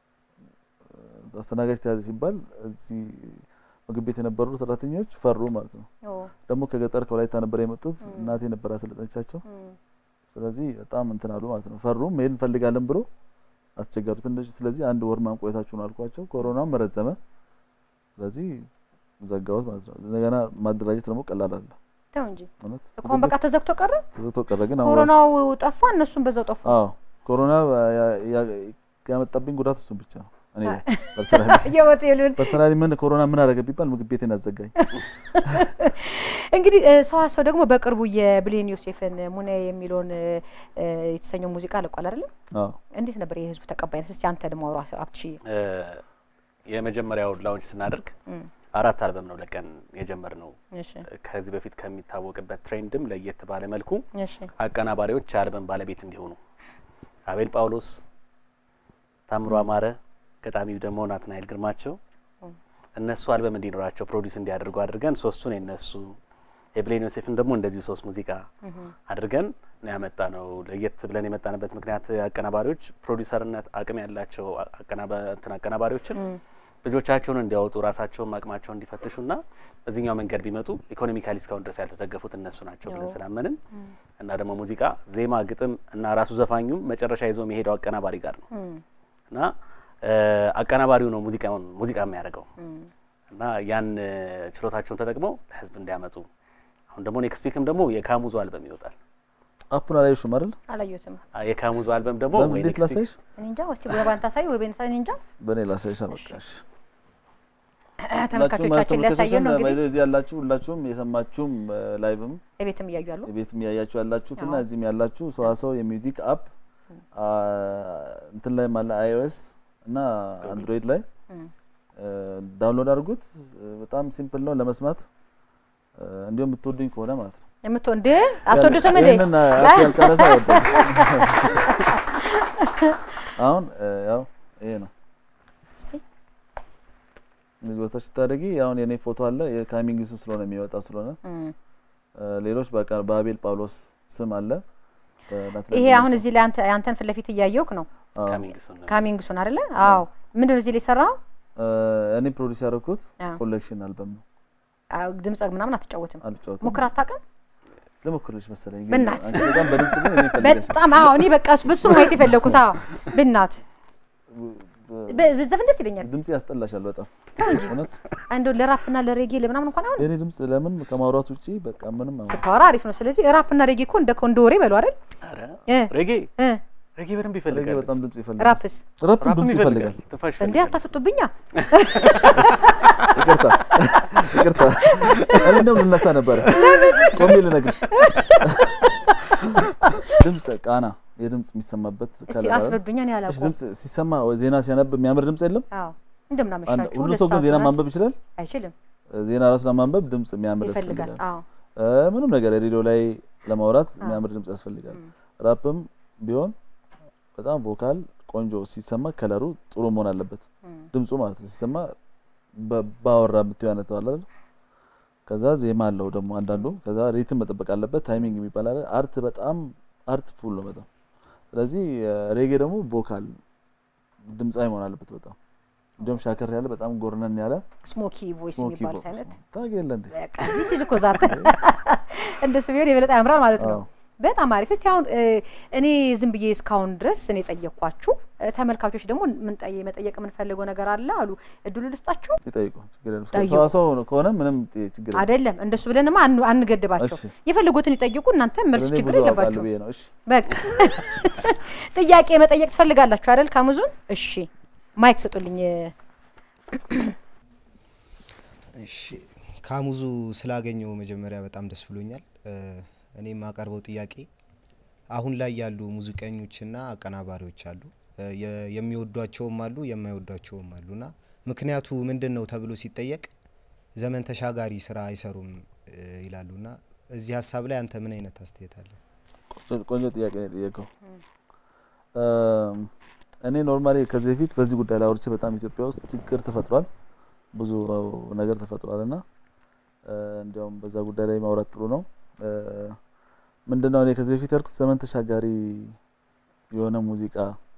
Speaker 2: እ፣ አስተናጋጅ ተያዘ ሲባል እዚህ ምግብ ቤት የነበሩ ሰራተኞች ፈሩ ማለት ነው።
Speaker 1: ኦ፣
Speaker 2: ደግሞ ከገጠር ከወላይታ ነበር የመጡት።
Speaker 1: እም።
Speaker 2: እናቴ ነበር ያሰለጠነቻቸው።
Speaker 1: እም፣
Speaker 2: ስለዚህ በጣም እንትን አሉ ማለት ነው። ፈሩ። መሄድ እንፈልጋለን ብሎ አስቸገሩ ትንሽ። ስለዚህ አንድ ወር ማንቆየታችሁ ነው አልኳቸው። ኮሮናም ረዘመ። ስለዚህ ዘጋሁት ማለት ነው። እንደገና ማደራጀት ደግሞ ቀላል አለ
Speaker 1: ተው እንጂ
Speaker 2: እውነት
Speaker 1: እኮ አሁን በቃ ተዘግቶ ቀረ።
Speaker 2: ተዘግቶ ቀረ። ግን አሁን
Speaker 1: ኮሮናው ጠፋ፣ እነሱም በዛው ጠፉ።
Speaker 2: አዎ ኮሮና ያ- ያ- ያመጣብኝ ጉዳት እሱን ብቻ ነው። እኔ ላይ ፐርሰናሊ
Speaker 1: የሆቴሉን
Speaker 2: ፐርሰናሊ ምን ኮሮና ምን አደረገ ቢባል ምግብ ቤቴን አዘጋኝ።
Speaker 1: እንግዲህ እ፣ ሰዋሰው ደግሞ በቅርቡ የብሌን ዮሴፍን ሙኔ የሚለውን እ፣ እ፣ የተሰኘው ሙዚቃ ለቋል አይደለም?
Speaker 2: አዎ
Speaker 1: እንዴት ነበር የህዝቡ ተቀባይነት? እስቲ አንተ ደግሞ አውራ አብትሽ።
Speaker 3: እ፣ የመጀመሪያው ላውንች ስናደርግ
Speaker 1: እም፣
Speaker 3: አራት አልበም ነው ለቀን የጀመር ነው።
Speaker 1: እሺ
Speaker 3: ከዚህ በፊት ከሚታወቅበት ትሬንድም ለየት ባለ መልኩ
Speaker 1: እሺ
Speaker 3: አቀናባሪዎች የአልበም ባለቤት እንዲሆኑ አቤል ጳውሎስ፣ ታምሮ አማረ፣ ገጣሚው ደግሞ ናትናኤል ግርማቸው
Speaker 1: እም፣
Speaker 3: እነሱ አልበም እንዲኖራቸው ፕሮዲስ እንዲያደርጉ አድርገን ሶስቱን የነሱ የብሌን ዮሴፍን ደግሞ እንደዚሁ ሶስት ሙዚቃ
Speaker 1: እም፣
Speaker 3: አድርገን ነው ያመጣ ነው። ለየት ብለን የመጣንበት ምክንያት አቀናባሪዎች ፕሮዲሰርነት አቅም ያላቸው አቀናባ እንትን አቀናባሪዎችን
Speaker 1: እም፣
Speaker 3: ልጆቻቸውን እንዲያወጡ ራሳቸውን አቅማቸውን እንዲፈትሹና በዚህኛው መንገድ ቢመጡ ኢኮኖሚካሊ እስካሁን ድረስ ያልተደገፉት እነሱ ናቸው ብለን
Speaker 1: አዎ።
Speaker 3: ስላመንን
Speaker 1: እም፣
Speaker 3: እና ደግሞ ሙዚቃ ዜማ፣ ግጥም እና ራሱ ዘፋኙም መጨረሻ ይዞ የሚሄደው አቀናባሪ ጋር ነው
Speaker 1: እም፣
Speaker 3: እና እ፣ አቀናባሪው ነው ሙዚቃውን ሙዚቃ የሚያደርገው
Speaker 1: እም።
Speaker 3: እና ያን እ፣ ችሎታቸውን ተጠቅመው ለህዝብ እንዲያመጡ አሁን ደግሞ ኔክስት ዊክም ደግሞ የካሙዙ አልበም ይወጣል።
Speaker 2: አፑን አላየሽም አይደል?
Speaker 1: አላየሁትም።
Speaker 3: አ፣ የካሙዙ አልበም ደግሞ
Speaker 2: በምን
Speaker 3: ወይ
Speaker 2: እንዴት
Speaker 3: ኔክስት ዊክ
Speaker 2: ላሳይሽ?
Speaker 1: እኔ እንጃ። እስቲ ወይ ባንተ አሳይ ወይ በእኔ እኔ እንጃ።
Speaker 2: በእኔ ላሳይሽ። አበቃሽ።
Speaker 1: ተመልካቾቻችን ሊያሳየን ነው እንግዲህ
Speaker 2: እዚህ ያላችሁ ሁላችሁም የሰማችሁም ላይቭም
Speaker 1: ቤትም እያዩ ያሉ
Speaker 2: ቤትም እያያችሁ ያላችሁት እና
Speaker 1: አዎ።
Speaker 2: እዚህም ያላችሁ ሰዋሰው የሚውዚክ አፕ አ፣ እንትን ላይ አለ አይኦኤስ እና አንድሮይድ ላይ
Speaker 1: እም፣
Speaker 2: ዳውንሎድ አድርጉት። በጣም ሲምፕል ነው ለመስማት እ፣ እንዲሁም ብትወዱኝ ከሆነ ማለት ነው።
Speaker 1: የምትወ እንደ አትወዱትም እንዴ?
Speaker 2: ይሄንን አፕ ያልጨረሰ አይወደም። አሁን እ፣ ያው ይሄ ነው
Speaker 1: እስቲ
Speaker 2: እዚህ ቦታች ስታደርጊ አሁን የኔ ፎቶ አለ የካሚንግሱ ስለሆነ የሚወጣ ስለሆነ
Speaker 1: እም።
Speaker 2: እ፣ ሌሎች በቃ በአቤል ጳውሎስ ስም አለ። በናትናኤል
Speaker 1: ይሄ አሁን
Speaker 2: ግርማቸው።
Speaker 1: እዚህ ላይ አንተ አንተን ፊት ለፊት እያየሁህ ነው።
Speaker 2: አዎ።
Speaker 3: ካሚንግ ሱን ነው።
Speaker 1: ካሚንግ ሱን አይደለ? አዎ። ምንድን ነው እዚህ ላይ የሰራኸው?
Speaker 2: እ፣ እኔ ፕሮዲስ ያደረኩት
Speaker 1: አዎ።
Speaker 2: ኮሌክሽን አልበም ነው።
Speaker 1: አዎ፣ ድምጽ ምናምን አትጫወትም።
Speaker 2: አልጫወትም።
Speaker 1: ሞክር አታውቅም?
Speaker 2: ልሞክርልሽ መሰለኝ ግን
Speaker 1: በእናትህ።
Speaker 2: አንቺ በጣም በድምጽ ግን እኔ ፈልገሽ
Speaker 1: በጣም አዎ። እኔ በቃ በሱ ነው ማየት የፈለኩት። አዎ፣ ብናት በዘፈን ደስ ይለኛል።
Speaker 2: ድምጽ ያስጠላሻል በጣም እውነት።
Speaker 1: እንደው ለራፕ እና ለሬጌ ለምናምን እንኳን አሁን
Speaker 2: የኔ ድምጽ ለምን ከማውራት ውጪ በቃ ምንም አሁን
Speaker 1: ስታወራ አሪፍ ነው። ስለዚህ ራፕ እና ሬጌ እኮ እንደ እንደ ወሬ በሉ አይደል?
Speaker 3: ኧረ
Speaker 1: እ
Speaker 3: ሬጌ
Speaker 1: እ
Speaker 3: ሬጌ በደንብ
Speaker 2: ሬጌ
Speaker 3: ይፈልጋል።
Speaker 2: በጣም ድምጽ ይፈልጋል።
Speaker 1: ራፕስ
Speaker 2: ራፕ
Speaker 3: ራፕም
Speaker 2: ድምጽ ይፈልጋል።
Speaker 3: ትንፋሽ
Speaker 1: እንዴ
Speaker 3: ይፈልጋል።
Speaker 1: አታፍጡብኛ።
Speaker 2: ይቅርታ ይቅርታ፣ እኔ እንደውም ልነሳ ነበረ ቆሜ ልነግርሽ። ድምጽ ቃና የድምጽ የሚሰማበት
Speaker 1: እስቲ
Speaker 2: ከለር አለ።
Speaker 1: አስረዱኛ። እኔ
Speaker 2: እሺ፣
Speaker 1: አላውቀውም።
Speaker 2: ድምጽ ሲሰማ ወይ ዜና ሲያነብ የሚያምር ድምጽ የለም።
Speaker 1: አዎ እንደምን
Speaker 2: አንድ-
Speaker 1: አመሻችሁ።
Speaker 2: ሁሉ
Speaker 1: ሁለት
Speaker 2: ሰው ግን
Speaker 1: ሰዓት
Speaker 2: ዜና
Speaker 1: ሆኗል።
Speaker 2: ማንበብ ይችላል።
Speaker 1: አይችልም።
Speaker 2: ዜና ራሱ ለማንበብ ድምጽ የሚያምር
Speaker 1: ይፈልጋል።
Speaker 2: ያስፈልጋል።
Speaker 1: አዎ
Speaker 2: እ፣ ምንም ነገር ሬዲዮ ላይ ለማውራት
Speaker 1: አዎ።
Speaker 2: የሚያምር ድምጽ ያስፈልጋል።
Speaker 1: እም።
Speaker 2: ራፕም ቢሆን በጣም ቮካል ቆንጆ ሲሰማ ከለሩ ጥሩ መሆን አለበት።
Speaker 1: እም።
Speaker 2: ድምፁ ማለት ነው ሲሰማ በ- ባወራ የምትይው አይነት ነው አይደል? ከዛ ዜማ አለው ደግሞ አንዳንዱ። ከዛ ሪትም መጠበቅ አለበት። ታይሚንግ የሚባል አለ። አርት በጣም አርት ፉል ነው በጣም። ስለዚህ ሬጌ ደግሞ ቮካል ድምፃዊ መሆን አለበት። በጣም እንዲሁም ሻከር ያለ በጣም ጎርነን ያለ
Speaker 1: ስሞኪ ቮይስ
Speaker 2: ስሞኪ
Speaker 1: የሚባሉት አይነት
Speaker 2: ታውቂ የለ እንዴ?
Speaker 1: በቃ እዚህ ሲዝ እኮ ዛት እንደሱ ቢሆን የበለጠ ያምራል ማለት ነው።
Speaker 2: አዎ።
Speaker 1: በጣም አሪፍ። እስቲ አሁን እ፣ እኔ ዝም ብዬ እስካሁን ድረስ እኔ ጠየቅኳችሁ፣ እ፣ ተመልካቾች ደግሞ ምን ጠየ- መጠየቅ የምንፈልገው ነገር አለ አሉ። እድሉ ልስጣችሁ
Speaker 2: ይጠይቁ ችግር የለም።
Speaker 1: ጠይቁ።
Speaker 2: ሰዋሰው ከሆነ ምንም ችግር የለም።
Speaker 1: አይደለም እንደሱ ብለንማ አን- አንገድባቸው።
Speaker 2: እሺ።
Speaker 1: የፈለጉትን ይጠይቁ። እናንተ መልስ
Speaker 2: ስለኔ
Speaker 1: ችግር
Speaker 2: ብዙ አውቃለሁ
Speaker 1: የለባችሁ።
Speaker 2: ብዬ ነው። እሺ
Speaker 1: በቃ ጥያቄ መጠየቅ ትፈልጋላችሁ አይደል? ካሙዙን እሺ፣ ማይክ ስጡልኝ።
Speaker 4: እሺ ካሙዙ ስላገኘው መጀመሪያ በጣም ደስ ብሎኛል። እ፣ እኔ የማቀርበው ጥያቄ አሁን ላይ ያሉ ሙዚቀኞችና አቀናባሪዎች አሉ እ፣ የ- የሚወዷቸውም አሉ የማይወዷቸውም አሉና ምክንያቱ ምንድን ነው ተብሎ ሲጠየቅ ዘመን ተሻጋሪ ስራ አይሰሩም እ፣ ይላሉና እዚህ ሀሳብ ላይ አንተ ምን አይነት አስተያየት አለ?
Speaker 2: ቆንጆ- ቆንጆ ጥያቄ ነው የጠየቀው። እም፣ እኔ ኖርማሊ ከዚህ በፊት በዚህ ጉዳይ ላይ አውርቼ በጣም ኢትዮጵያ ውስጥ ችግር ተፈጥሯል፣ ብዙ ነገር ተፈጥሯል እና እ፣ እንዲያውም በዛ ጉዳይ ላይ ማውራት ጥሩ ነው። እ፣ ምንድነው እኔ ከዚህ በፊት ያልኩት ዘመን ተሻጋሪ የሆነ ሙዚቃ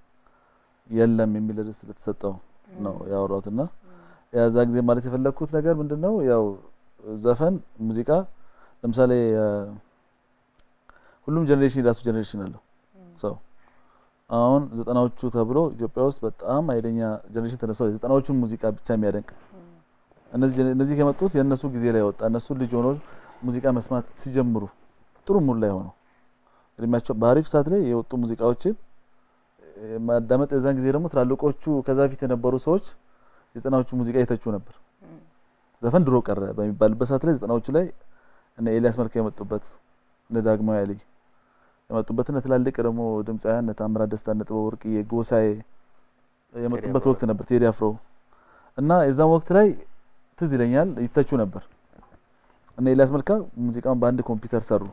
Speaker 2: የለም የሚል ርዕስ ስለተሰጠው ነው ያወራሁት እና የዛ ጊዜ ማለት የፈለግኩት ነገር ምንድነው ያው ዘፈን ሙዚቃ ለምሳሌ እ፣ ሁሉም ጀኔሬሽን የራሱ ጀኔሬሽን አለው ሰው አሁን ዘጠናዎቹ ተብሎ ኢትዮጵያ ውስጥ በጣም ኃይለኛ ጀኔሬሽን ተነስቷል። የዘጠናዎቹን ሙዚቃ ብቻ የሚያደንቅ እነዚህ ጀኔ- እነዚህ ከመጡት የእነሱ ጊዜ ላይ ወጣ እነሱ ልጅ ሆኖ ሙዚቃ መስማት ሲጀምሩ ጥሩ ሙድ ላይ ሆነው እድሜያቸው በአሪፍ ሰዓት ላይ የወጡ ሙዚቃዎችን እ፣ ማዳመጥ የዛን ጊዜ ደግሞ ትላልቆቹ ከዛ ፊት የነበሩ ሰዎች የዘጠናዎቹ ሙዚቃ የተቹ ነበር። ዘፈን ድሮ ቀረ በሚባልበት ሰዓት ላይ ዘጠናዎቹ ላይ እነ ኤልያስ መልካ የመጡበት እነ ዳግማዊ አሊ የመጡበት እነ ትላልቅ ደግሞ ድምፃውያን እነ ታምራት ደስታ እነ ጥበብ ወርቅዬ ጎሳዬ የመጡበት
Speaker 3: አፍሮ
Speaker 2: ወቅት ነበር። ቴዲ አፍሮ እና የዛም ወቅት ላይ ትዝ ይለኛል ይተቹ ነበር። እነ ኤልያስ መልካ ሙዚቃውን በአንድ ኮምፒውተር ሰሩ።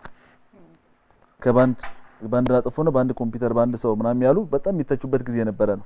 Speaker 2: ከባንድ ባንድ አጥፎ ነው በአንድ ኮምፒውተር በአንድ ሰው ምናምን ያሉ በጣም የሚተቹበት ጊዜ የነበረ ነው።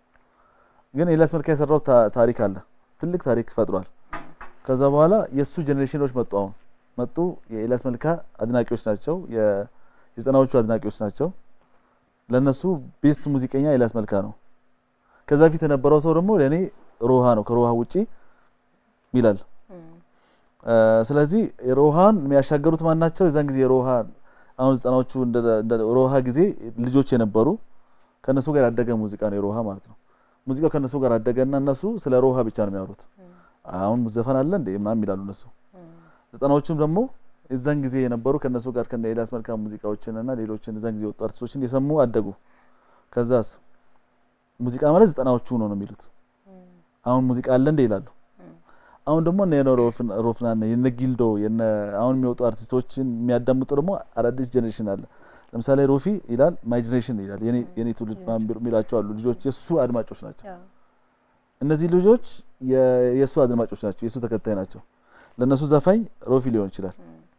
Speaker 2: ግን ኤልያስ መልካ የሰራው ታ- ታሪክ አለ፣ ትልቅ ታሪክ ፈጥሯል። ከዛ በኋላ የእሱ ጄኔሬሽኖች መጡ። አሁን መጡ። የኤልያስ መልካ አድናቂዎች ናቸው። የ- የዘጠናዎቹ አድናቂዎች ናቸው። ለነሱ ቤስት ሙዚቀኛ ኤልያስ መልካ ነው። ከዛ ፊት የነበረው ሰው ደግሞ ለእኔ ሮሃ ነው። ከሮሃ ውጪ ይላል። እ፣ ስለዚህ ሮሃን የሚያሻገሩት ማን ናቸው? የዛን ጊዜ ሮሃ አሁን ዘጠናዎቹ እንደ እንደ ሮሃ ጊዜ ልጆች የነበሩ ከነሱ ጋር ያደገ ሙዚቃ ነው የሮሃ ማለት ነው። ሙዚቃው ከነሱ ጋር አደገና እነሱ ስለ ሮሃ ብቻ ነው የሚያወሩት። አሁን ዘፈን አለ እንዴ ምናምን ይላሉ እነሱ። ዘጠናዎቹም ደግሞ የዛን ጊዜ የነበሩ ከነሱ ጋር ከነ ኤልያስ መልካ ሙዚቃዎችን እና ሌሎችን የዛን ጊዜ የወጡ አርቲስቶችን የሰሙ አደጉ። ከዛስ ሙዚቃ ማለት ዘጠናዎቹ ነው ነው የሚሉት። አሁን ሙዚቃ አለ እንዴ ይላሉ። አሁን ደግሞ እነ የነ ሮፍና- ሮፍናን የነ ጊልዶ የነ አሁን የሚወጡ አርቲስቶችን የሚያዳምጡ ደግሞ አዳዲስ ጄኔሬሽን አለ። ለምሳሌ ሮፊ ይላል ማይ ጄኔሬሽን ይላል የኔ የኔ ትውልድ ምናምን ቢሉ- የሚላቸው አሉ ልጆች የሱ አድማጮች ናቸው። እነዚህ ልጆች የ- የእሱ አድማጮች ናቸው፣ የእሱ ተከታይ ናቸው። ለእነሱ ዘፋኝ ሮፊ ሊሆን ይችላል።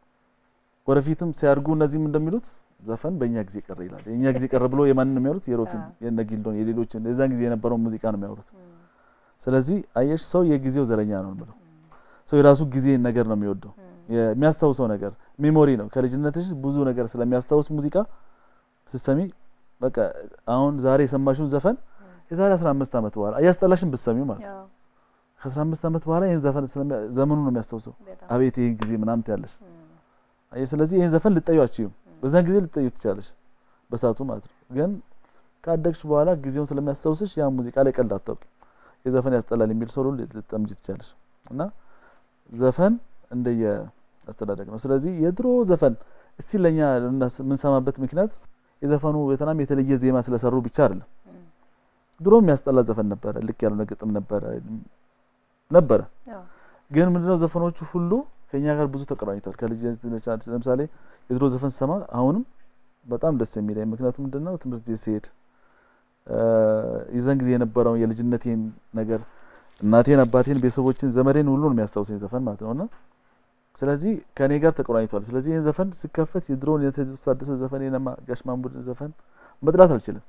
Speaker 2: ወደፊትም ሲያድጉ እነዚህም እንደሚሉት ዘፈን በእኛ ጊዜ ቀረ ይላል። የእኛ ጊዜ ቀረ ብሎ የማንን ነው የሚያወሩት? የሮፊን፣ የነ ጊልዶን፣ የሌሎችን የዛን ጊዜ የነበረውን ሙዚቃ ነው የሚያወሩት። ስለዚህ አየሽ ሰው የጊዜው ዘረኛ ነው ብለው ሰው የራሱ ጊዜ ነገር ነው የሚወደው የሚያስታውሰው ነገር ሜሞሪ ነው። ከልጅነትሽ ብዙ ነገር ስለሚያስታውስ ሙዚቃ ስትሰሚ በቃ አሁን ዛሬ የሰማሽውን ዘፈን የዛሬ 15 ዓመት በኋላ እያስጠላሽን ብትሰሚው ማለት ነው ከ15 ዓመት በኋላ ይህን ዘፈን ስለሚያ- ዘመኑ ነው የሚያስታውሰው። አቤት ይህን ጊዜ ምናምን ትያለሽ። አየሽ፣ ስለዚህ ይህን ዘፈን ልጠዩ አችይም። በዛን ጊዜ ልጠዩ ትችላለሽ፣ በሰዓቱ ማለት ነው። ግን ካደግሽ በኋላ ጊዜውን ስለሚያስታውስሽ ያ ሙዚቃ ላይ ቀልድ አታውቂ። የዘፈን ያስጠላል የሚል ሰው ሁሉ ልትጠምጂ ትችላለሽ። እና ዘፈን እንደየ አስተዳደግ ነው። ስለዚህ የድሮ ዘፈን እስቲ ለኛ ልናስ- የምንሰማበት ምክንያት የዘፈኑ በጣም የተለየ ዜማ ስለሰሩ ብቻ አይደለም። ድሮ የሚያስጠላ ዘፈን ነበረ፣ ልክ ያልሆነ ግጥም ነበረ ነበረ ግን ምንድነው ዘፈኖቹ ሁሉ ከኛ ጋር ብዙ ተቀራኝተዋል። ከልጅነት ለምሳሌ የድሮ ዘፈን ስሰማ አሁንም በጣም ደስ የሚለኝ ምክንያቱም ምንድነው ትምህርት ቤት ሲሄድ እ፣ የዛን ጊዜ የነበረውን የልጅነቴን ነገር እናቴን፣ አባቴን፣ ቤተሰቦችን፣ ዘመዴን ሁሉ ነው የሚያስታውሰኝ ዘፈን ማለት ነውና ስለዚህ ከኔ ጋር ተቆራኝቷል። ስለዚህ ይህን ዘፈን ሲከፈት የድሮውን የቴዎድሮስ ታደሰ ዘፈን የነማ ጋሽ ማሙድን ዘፈን መጥላት አልችልም።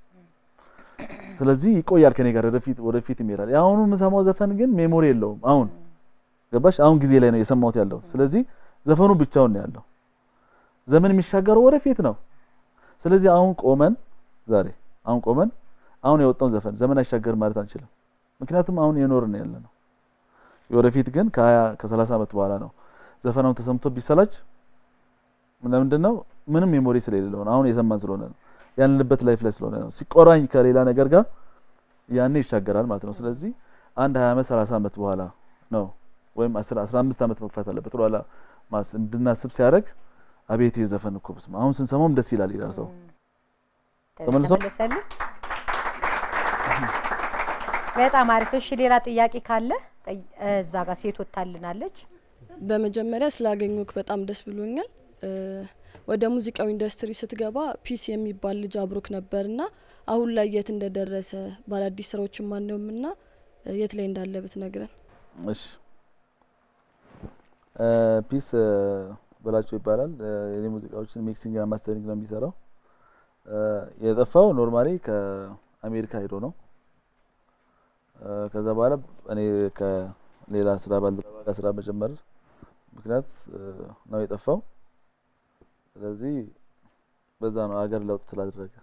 Speaker 2: ስለዚህ ይቆያል ከኔ ጋር ወደፊት ወደፊት ይሄዳል። የአሁኑ የምሰማው ዘፈን ግን ሜሞሪ የለውም። አሁን ገባሽ? አሁን ጊዜ ላይ ነው የሰማሁት ያለው። ስለዚህ ዘፈኑ ብቻውን ነው ያለው። ዘመን የሚሻገረው ወደፊት ነው። ስለዚህ አሁን ቆመን ዛሬ አሁን ቆመን አሁን የወጣውን ዘፈን ዘመን አይሻገር ማለት አንችልም። ምክንያቱም አሁን የኖርን ያለ ነው። የወደፊት ግን ከሀያ ከሰላሳ ዓመት በኋላ ነው ዘፈናውን ተሰምቶ ቢሰላች ለምንድን ነው ምንም ሜሞሪ ስለሌለው ነው። አሁን የሰማን ስለሆነ ነው ያለንበት ላይፍ ላይ ስለሆነ ነው። ሲቆራኝ ከሌላ ነገር ጋር ያኔ ይሻገራል ማለት ነው። ስለዚህ አንድ ሀያ ዓመት ሰላሳ ዓመት በኋላ ነው ወይም አስራ አምስት ዓመት መግፋት አለበት በኋላ ማስ እንድናስብ ሲያደርግ አቤት የዘፈን እኮ በስመ አብ አሁን ስንሰማውም ደስ ይላል ይላል ሰው። ተመልሶ-
Speaker 1: ተመለሰልህ? በጣም አሪፍ። እሺ ሌላ ጥያቄ ካለ ጠይ- እዛ ጋር ሴት ወታልናለች።
Speaker 5: በመጀመሪያ ስላገኘክ በጣም ደስ ብሎኛል። እ፣ ወደ ሙዚቃው ኢንዱስትሪ ስትገባ ፒስ የሚባል ልጅ አብሮክ ነበርና አሁን ላይ የት እንደደረሰ በአዳዲስ ስራዎችን ማነውም ና የት ላይ እንዳለ ብትነግረን።
Speaker 2: እሺ እ፣ ፒስ እ፣ በላቸው ይባላል። እ፣ የኔ ሙዚቃዎችን ሚክሲንግ እና ማስተሪንግ ነው የሚሰራው። እ፣ የጠፋው ኖርማሊ ከአሜሪካ ሄዶ ነው። እ፣ ከዛ በኋላ እኔ ከሌላ ስራ ባልደረባ ጋር ስራ መጀመር ምክንያት እ፣ ነው የጠፋው። ስለዚህ በዛ ነው ሀገር ለውጥ ስላደረገ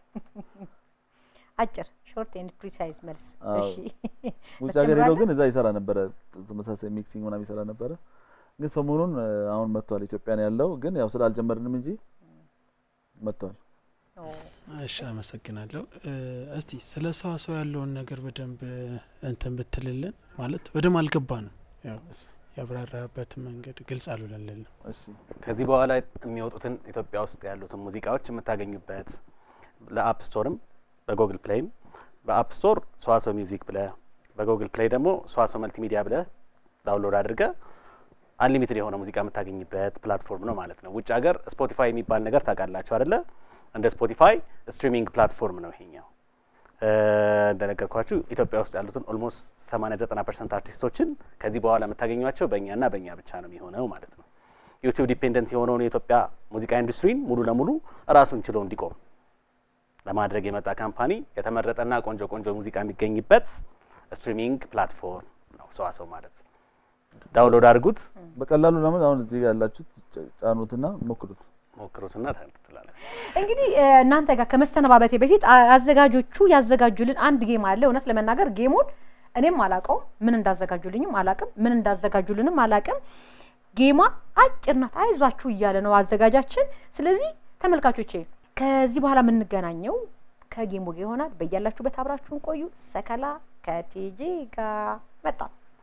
Speaker 1: አጭር ሾርት ኤንድ ፕሪሳይዝ መልስ።
Speaker 2: አዎ።
Speaker 1: እሺ
Speaker 2: ውጭ ሀገር ሄዶ
Speaker 1: ትጀምራለህ?
Speaker 2: ግን እዛ ይሰራ ነበረ። ተመሳሳይ ሚክሲንግ ምናምን ይሰራ ነበረ። ግን ሰሞኑን እ፣ አሁን መጥቷል። ኢትዮጵያ ነው ያለው። ግን ያው ስላልጀመርንም እንጂ መጥቷል።
Speaker 6: እሺ አመሰግናለሁ። እ፣ እስቲ ስለ ሰዋሰው ያለውን ነገር በደንብ እ፣ እንትን ብትልልን ማለት በደንብ አልገባንም። ያው ያብራራበት መንገድ ግልጽ አልሆነልን።
Speaker 2: እሺ
Speaker 3: ከዚህ በኋላ የሚወጡትን ኢትዮጵያ ውስጥ ያሉትን ሙዚቃዎች የምታገኙበት ለአፕ ስቶርም በጉግል ፕሌይም በአፕ ስቶር ሰዋሰው ሚውዚክ ብለ በጉግል ፕሌይ ደግሞ ሰዋሰው መልቲሚዲያ ብለ ዳውንሎድ አድርገ አንሊሚትድ የሆነ ሙዚቃ የምታገኝበት ፕላትፎርም ነው ማለት ነው። ውጭ ሀገር ስፖቲፋይ የሚባል ነገር ታውቃላችሁ አይደለ? እንደ ስፖቲፋይ ስትሪሚንግ ፕላትፎርም ነው ይሄኛው። እ፣ እንደነገርኳችሁ ኢትዮጵያ ውስጥ ያሉትን ኦልሞስት 80 90 ፐርሰንት አርቲስቶችን ከዚህ በኋላ የምታገኟቸው በእኛና በእኛ ብቻ ነው የሚሆነው ማለት ነው። ዩቲዩብ ዲፔንደንት የሆነውን የኢትዮጵያ ሙዚቃ ኢንዱስትሪን ሙሉ ለሙሉ ራሱን ችሎ እንዲቆም ለማድረግ የመጣ ካምፓኒ የተመረጠና ቆንጆ ቆንጆ ሙዚቃ የሚገኝበት ስትሪሚንግ ፕላትፎርም ነው ሰዋሰው ማለት። ዳውንሎድ አድርጉት፣
Speaker 2: በቀላሉ ለምን አሁን እዚህ ጋር ያላችሁት ጫ- ጫኑትና ሞክሩት።
Speaker 3: ሞክሩትና ትላለ
Speaker 1: እንግዲህ እ፣ እናንተ ጋር ከመሰነባበቴ በፊት አ- አዘጋጆቹ ያዘጋጁልን አንድ ጌም አለ። እውነት ለመናገር ጌሙን እኔም አላቀውም፣ ምን እንዳዘጋጁልኝም አላቅም፣ ምን እንዳዘጋጁልንም አላቅም። ጌሟ አጭር ናት፣ አይዟችሁ እያለ ነው አዘጋጃችን። ስለዚህ ተመልካቾቼ ከዚህ በኋላ የምንገናኘው ከጌሙ ጋር ይሆናል። በያላችሁበት አብራችሁን ቆዩ። ሰከላ ከቲጂ ጋር መጣ።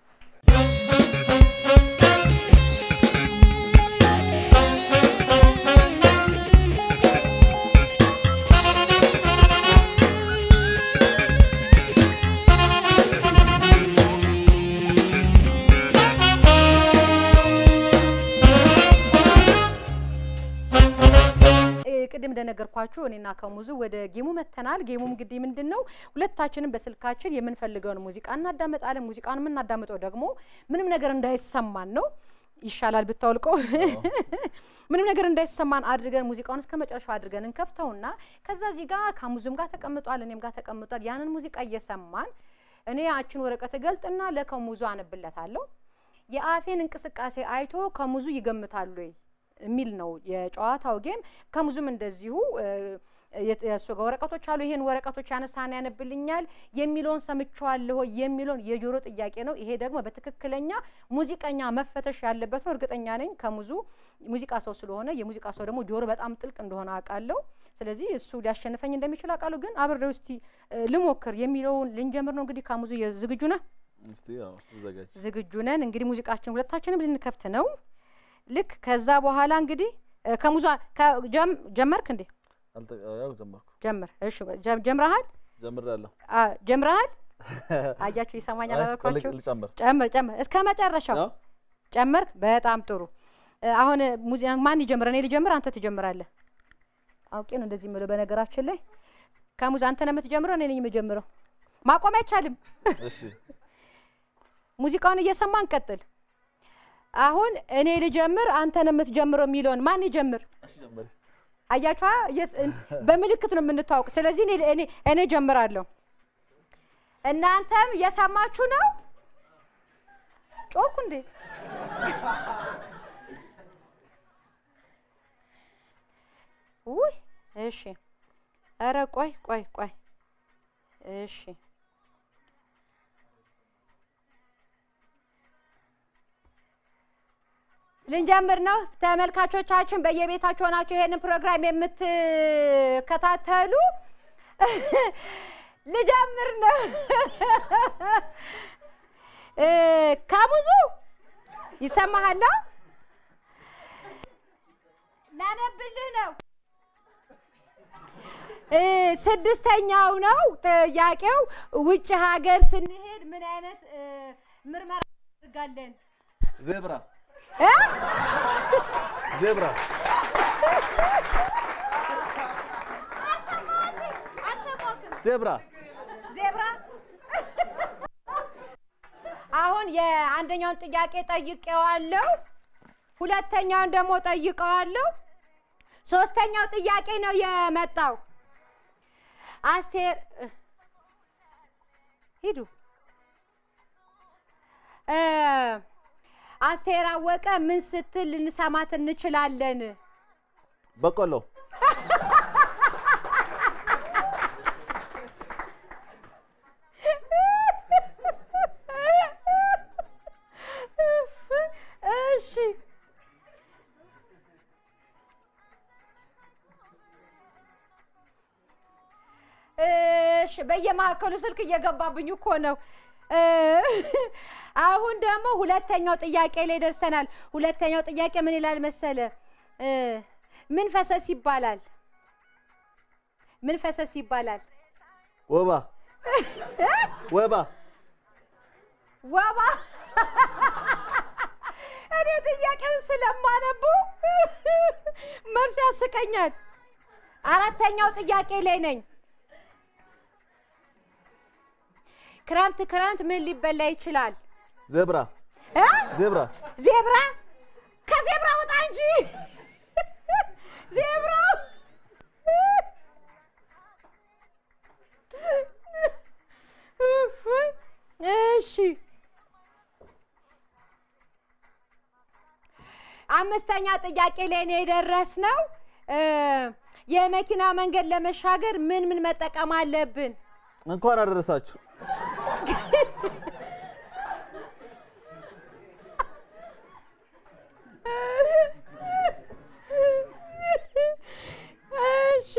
Speaker 1: እ፣ ቅድም እንደነገርኳችሁ እኔና ከሙዙ ወደ ጌሙ መተናል። ጌሙም እንግዲህ ምንድን ነው? ሁለታችንም በስልካችን የምንፈልገውን ሙዚቃ እናዳመጣለን። ሙዚቃን የምናዳምጠው ደግሞ ምንም ነገር እንዳይሰማን ነው። ይሻላል ብታወልቀው። ምንም ነገር እንዳይሰማን አድርገን ሙዚቃውን እስከ መጨረሻው አድርገን እንከፍተውና ከዛ እዚህ ጋር ከሙዙም ጋር ተቀምጧል፣ እኔም ጋር ተቀምጧል። ያንን ሙዚቃ እየሰማን እኔ ያችን ወረቀት እገልጥና ለከሙዙ አነብለታለሁ። የአፌን እንቅስቃሴ አይቶ ከሙዙ ይገምታሉ ወይ የሚል ነው የጨዋታው ጌም። ከሙዙም እንደዚሁ እ፣ የት- የእሱ ጋር ወረቀቶች አሉ። ይሄን ወረቀቶች ያነሳና ያነብልኛል የሚለውን ሰምቼዋለሁ ወይ የሚለውን የጆሮ ጥያቄ ነው። ይሄ ደግሞ በትክክለኛ ሙዚቀኛ መፈተሽ ያለበት ነው። እርግጠኛ ነኝ ከሙዙ ሙዚቃ ሰው ስለሆነ የሙዚቃ ሰው ደግሞ ጆሮ በጣም ጥልቅ እንደሆነ አውቃለሁ። ስለዚህ እሱ ሊያሸንፈኝ እንደሚችል አውቃለሁ። ግን አብሬው እስቲ እ፣ ልሞክር የሚለውን ልንጀምር ነው። እንግዲህ ከሙዙ ዝግጁ ነህ?
Speaker 2: እስቲ ያው ተዘጋጅ። ዝግጁ
Speaker 1: ዝግጁ ነን። እንግዲህ ሙዚቃችን ሁለታችንም ልንከፍት ነው። ልክ ከዛ በኋላ እንግዲህ እ፣ ከሙዙ ከ- ጀም- ጀመርክ እንዴ?
Speaker 2: አልተ ያው ጀመርኩ
Speaker 1: ጀምር። እሺ ጀ- ጀምረሃል?
Speaker 2: ጀምራለሁ።
Speaker 1: አ፣ ጀምረሃል? አያችሁ ይሰማኛል
Speaker 2: አይ፣
Speaker 1: አላልኳችሁ?
Speaker 2: ልቅ- ልጨምር
Speaker 1: ጨምር ጨምር እስከ መጨረሻው
Speaker 2: ነው?
Speaker 1: ጨመርክ። በጣም ጥሩ። እ፣ አሁን ሙዚ ማን ይጀምር? እኔ ልጀምር? አንተ ትጀምራለህ? አውቄ ነው እንደዚህ የምለው። በነገራችን ላይ ከሙዚ አንተ ነው የምትጀምረው፣ እኔ ነኝ የምጀምረው። ማቆም አይቻልም።
Speaker 2: እሺ
Speaker 1: ሙዚቃውን እየሰማን ቀጥል። አሁን እኔ ልጀምር፣ አንተ ነው የምትጀምረው የሚለውን ማን ይጀምር?
Speaker 2: እሺ ጀምሪ።
Speaker 1: አያችኋ? የት- እን- በምልክት ነው የምንታወቅ። ስለዚህ እኔ እኔ እኔ ጀምራለሁ። እናንተም እየሰማችሁ ነው? ጮኩ እንዴ? ውይ እሺ። ኧረ ቆይ ቆይ ቆይ እሺ ልንጀምር ነው። ተመልካቾቻችን በየቤታችሁ ሆናችሁ ይሄንን ፕሮግራም የምትከታተሉ ልጀምር ነው። እ ከብዙ ይሰማሃል? ላነብልህ ነው። እ ስድስተኛው ነው ጥያቄው። ውጭ ሀገር ስንሄድ ምን አይነት እ ምርመራ እናደርጋለን?
Speaker 2: ዜብራ
Speaker 1: እ?
Speaker 2: ዜብራ
Speaker 1: አልሰማሁህም።
Speaker 2: ዜብራ
Speaker 1: ዜብራ አሁን የአንደኛውን ጥያቄ ጠይቄዋለሁ። ሁለተኛውን ደግሞ ጠይቀዋለሁ። ሶስተኛው ጥያቄ ነው የመጣው። አስቴር ሂዱ እ አስቴር አወቀ ምን ስትል ልንሰማት እንችላለን?
Speaker 2: በቆሎ
Speaker 1: እሺ እሺ በየማዕከሉ ስልክ እየገባብኝ እኮ ነው። እ አሁን ደግሞ ሁለተኛው ጥያቄ ላይ ደርሰናል። ሁለተኛው ጥያቄ ምን ይላል መሰለ? እ ምን ፈሰስ ይባላል? ምን ፈሰስ ይባላል?
Speaker 2: ወባ ወባ
Speaker 1: ወባ እኔ ጥያቄውን ስለማነቡ መልሱ ያስቀኛል። አራተኛው ጥያቄ ላይ ነኝ። ክረምት ክረምት ምን ሊበላ ይችላል?
Speaker 2: ዜብራ
Speaker 1: እ?
Speaker 2: ዜብራ
Speaker 1: ዜብራ ከዜብራ ውጣ እንጂ ዜብራ እሺ አምስተኛ ጥያቄ ላይ ነው የደረስነው። እ የመኪና መንገድ ለመሻገር ምን ምን መጠቀም አለብን?
Speaker 2: እንኳን አደረሳችሁ።
Speaker 1: እሺ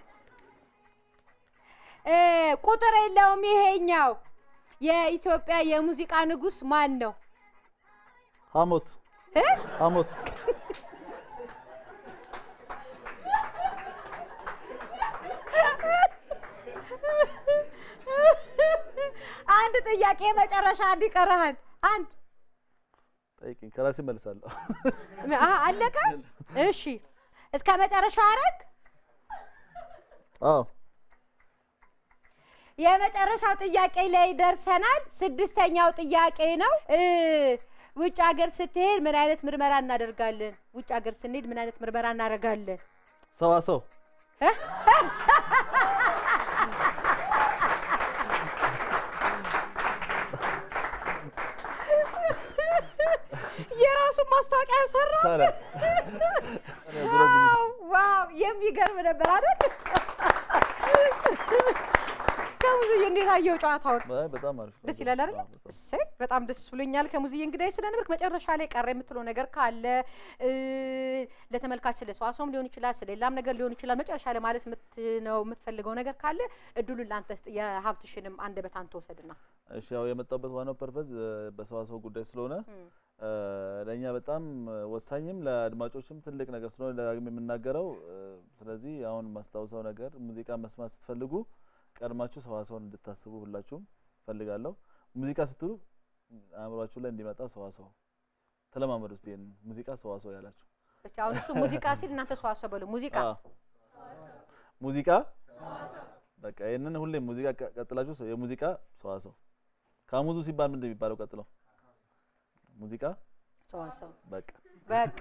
Speaker 1: እ ቁጥር የለውም ይሄኛው። የኢትዮጵያ የሙዚቃ ንጉስ ማን ነው?
Speaker 2: ሐሞት
Speaker 1: እ?
Speaker 2: ሐሞት
Speaker 1: አንድ ጥያቄ መጨረሻ አንድ ይቀርሃል። አንድ
Speaker 2: ጠይቅኝ፣ ከራሴ መልሳለሁ።
Speaker 1: አ አለቀ። እሺ እስከ መጨረሻ አረግ።
Speaker 2: አዎ
Speaker 1: የመጨረሻው ጥያቄ ላይ ደርሰናል። ስድስተኛው ጥያቄ ነው። እ ውጭ ሀገር ስትሄድ ምን አይነት ምርመራ እናደርጋለን? ውጭ ሀገር ስንሄድ ምን አይነት ምርመራ እናደርጋለን?
Speaker 2: ሰዋሰው
Speaker 1: እ? የራሱን ማስታወቂያ ያልሰራ
Speaker 2: ታዲያ እኔ ድሮ ብዙ
Speaker 1: ዋው ዋው የሚገርም ነበር አይደል? ከሙዝዬ እንዴት አየው ጨዋታውን?
Speaker 2: አይ፣ በጣም አሪፍ
Speaker 1: ደስ
Speaker 2: ቆንጆ።
Speaker 1: ይላል አይደል?
Speaker 2: አዎ፣ በጣም።
Speaker 1: እሰይ በጣም ደስ ብሎኛል። ከሙዝዬ እንግዳይ ስለነበርክ መጨረሻ ላይ ቀረ የምትለው ነገር ካለ እ ለተመልካች ስለ ሰዋሰውም ሊሆን ይችላል፣ ስለ ሌላም ነገር ሊሆን ይችላል። መጨረሻ ላይ ማለት የምት- ነው የምትፈልገው ነገር ካለ እድሉን ለአንተ ስጥ። የሀብትሽንም አንደበት አንተ ወሰድና
Speaker 2: እሺ ያው የመጣበት ዋናው ፐርፐዝ በሰዋሰው ጉዳይ ስለሆነ
Speaker 1: እም፣
Speaker 2: እ ለእኛ በጣም ወሳኝም ለአድማጮችም ትልቅ ነገር ስለሆነ ደጋግሜ የምናገረው እ ስለዚህ አሁን ማስታውሰው ነገር ሙዚቃ መስማት ስትፈልጉ ቀድማችሁ ሰዋሰውን እንድታስቡ ሁላችሁም ፈልጋለሁ። ሙዚቃ ስትሉ አእምሯችሁ ላይ እንዲመጣ ሰዋሰው ተለማመዱ እስቲ ይሄን ሙዚቃ ሰዋሰው ያላችሁ
Speaker 1: ብቻ አሁን እሱ ሙዚቃ ሲል እናንተ ሰዋሰው በሉ። ሙዚቃ
Speaker 2: አዎ። ሙዚቃ በቃ ይህንን ሁሌም ሙዚቃ ቀ- ቀጥላችሁ ሰው- የሙዚቃ ሰዋሰው ካሙዙ ሲባል ምንድን ነው የሚባለው? ቀጥለው ሙዚቃ
Speaker 1: ሰዋሰው
Speaker 2: በቃ
Speaker 1: በቃ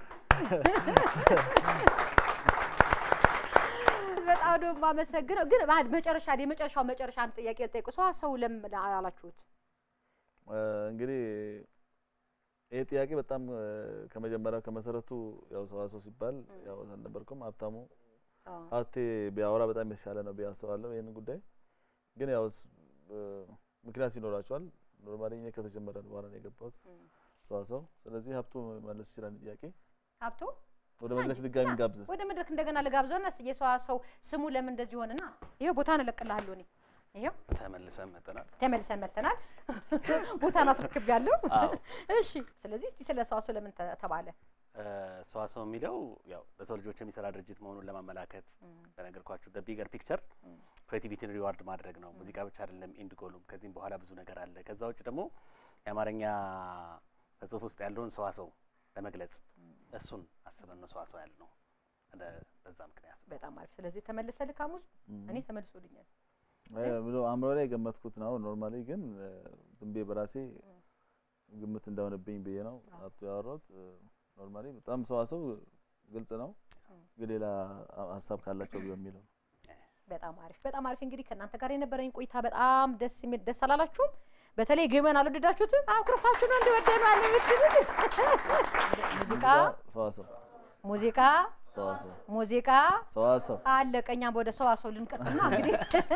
Speaker 1: በጣም ነው የማመሰግነው። ግን ባድ መጨረሻ የመጨረሻው መጨረሻ አንድ ጥያቄ ልጠይቁ። ሰዋሰው ለምን አላችሁት?
Speaker 2: እ እንግዲህ ይሄ ጥያቄ በጣም እ ከመጀመሪያው ከመሰረቱ ያው ሰዋሰው ሲባል ያው አልነበርኩም ሀብታሙ
Speaker 1: አዎ።
Speaker 2: ሀብቴ ቢያወራ በጣም የተሻለ ነው ብዬ አስባለሁ። ይህን ጉዳይ ግን ያው ስ- እ፣ ምክንያት ይኖራቸዋል። ኖርማሊ እኔ ከተጀመረ በኋላ ነው የገባሁት ሰዋሰው። ስለዚህ ሀብቱ መለስ ይችላል ጥያቄ
Speaker 1: ሀብቱ
Speaker 2: ወደ መድረክ ድጋሚ ጋብዝ።
Speaker 1: ወደ መድረክ እንደገና ልጋብዘውና የሰዋሰው ስሙ ለምን እንደዚህ ሆነና ይሄው ቦታን እለቅልሃለሁ እኔ ይሄው
Speaker 3: ተመልሰን መጥተናል።
Speaker 1: ተመልሰን መጥተናል። ቦታን አስረክቤያለሁ።
Speaker 3: አዎ።
Speaker 1: እሺ፣ ስለዚህ እስቲ ስለ ሰዋሰው ለምን ተ- ተባለ?
Speaker 3: ሰዋሰው የሚለው ያው ለሰው ልጆች የሚሰራ ድርጅት መሆኑን ለማመላከት በነገርኳችሁ ደ ቢገር ፒክቸር ክሬቲቪቲን ሪዋርድ ማድረግ ነው። ሙዚቃ ብቻ አይደለም ኢንድ ጎሉም። ከዚህም በኋላ ብዙ ነገር አለ። ከዛ ውጭ ደግሞ የአማርኛ በጽሁፍ ውስጥ ያለውን ሰዋሰው ለመግለጽ እሱን አስበን ነው ሰዋሰው ያል ነው። በዛ ምክንያት ነው።
Speaker 1: በጣም አሪፍ። ስለዚህ ተመልሰልህ ካሙዝ እኔ ተመልሶልኛል።
Speaker 2: አይ ብሎ አእምሮ ላይ የገመትኩት ነው። ኖርማሊ ግን እ፣ ዝም ብዬ በራሴ ግምት እንዳሆነብኝ ብዬ ነው ሀብቱ ያወራሁት። ኖርማሊ በጣም ሰዋሰው ግልጽ ነው፣ ግን ሌላ ሀሳብ ካላቸው በሚለው ነው።
Speaker 1: በጣም አሪፍ በጣም አሪፍ። እንግዲህ ከእናንተ ጋር የነበረኝ ቆይታ በጣም ደስ የሚል ደስ አላላችሁም? በተለይ ግመን አልወደዳችሁትም? አኩርፋችሁ ነው እንደወደኑ አለ የምትሉት ሙዚቃ
Speaker 2: ሰዋሰው
Speaker 1: ሙዚቃ
Speaker 2: ሰዋሰው
Speaker 1: ሙዚቃ
Speaker 2: ሰዋሰው
Speaker 1: አለቀ። እኛም ወደ ሰዋሰው ልንቀጥል ነው እንግዲህ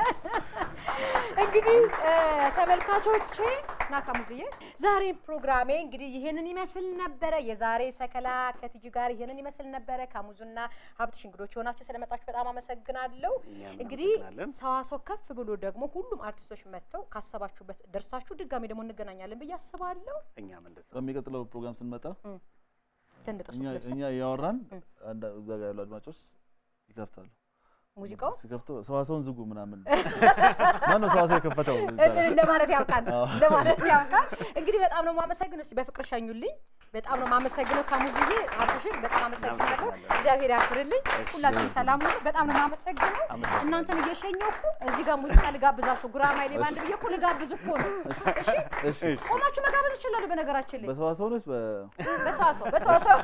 Speaker 1: እንግዲህ እ፣ ተመልካቾቼ ና ካሙዝዬ ዛሬ ፕሮግራሜ እንግዲህ ይህንን ይመስል ነበረ። የዛሬ ሰከላ ከቲጂ ጋር ይህንን ይመስል ነበረ። ካሙዙና ሀብትሽ እንግዶች የሆናችሁ ስለመጣችሁ በጣም አመሰግናለሁ።
Speaker 3: እኛም
Speaker 1: እንግዲህ
Speaker 3: እናመሰግናለን።
Speaker 1: ሰዋሰው ከፍ ብሎ ደግሞ ሁሉም አርቲስቶች መጥተው ካሰባችሁበት ደርሳችሁ ድጋሚ ደግሞ እንገናኛለን ብዬ አስባለሁ።
Speaker 3: እኛም እንደዛ
Speaker 2: በሚቀጥለው ፕሮግራም ስንመጣ
Speaker 1: ስንጥርሶች
Speaker 2: እኛ
Speaker 1: ለብሰን
Speaker 2: እኛ እያወራን አንድ እዛ ጋር ያሉ አድማጮች ይከፍታሉ።
Speaker 1: ሙዚቃው
Speaker 2: ሲከፍቱ ሰዋሰውን ዝጉ ምናምን ማነው ሰዋሰው የከፈተው ይባላል።
Speaker 1: ለማለት ያውቃል
Speaker 2: አዎ።
Speaker 1: ለማለት ያውቃል። እንግዲህ በጣም ነው የማመሰግነው። እስቲ በፍቅር ሸኙልኝ። በጣም ነው የማመሰግነው ካሙዝዬ አብሽን በጣም አመሰግናለሁ። እግዚአብሔር ያክብርልኝ። ሁላችሁም ሰላም ሁኑ። በጣም ነው የማመሰግነው። እናንተን እየሸኘሁ እኮ እዚህ ጋር ሙዚቃ ልጋብዛችሁ ጉራማይሌ ባንድ ብዬ እኮ ልጋብዝ እኮ ነው።
Speaker 2: እሺ
Speaker 1: ቆማችሁ መጋበዝ ይችላሉ። በነገራችን ላይ
Speaker 2: በሰዋሰው ነች በ
Speaker 1: በሰዋሰው በሰዋሰው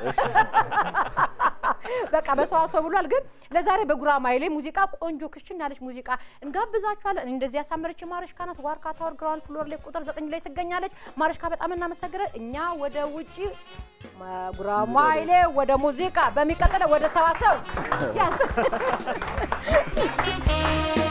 Speaker 1: በቃ በሰዋሰው ብሏል። ግን ለዛሬ በጉራማይሌ ሙዚቃ ቆንጆ ክሽን ያለች ሙዚቃ እንጋብዛችኋለን። እንደዚህ ያሳመረች ማረሽካ ናት። ዋርካ ታወር ግራውንድ ፍሎር ላይ ቁጥር ዘጠኝ ላይ ትገኛለች። ማረሽካ በጣም እናመሰግናለን። እኛ ወደ ውጪ ጉራማይሌ ወደ ሙዚቃ በሚቀጥለው ወደ ሰዋሰው ያዝ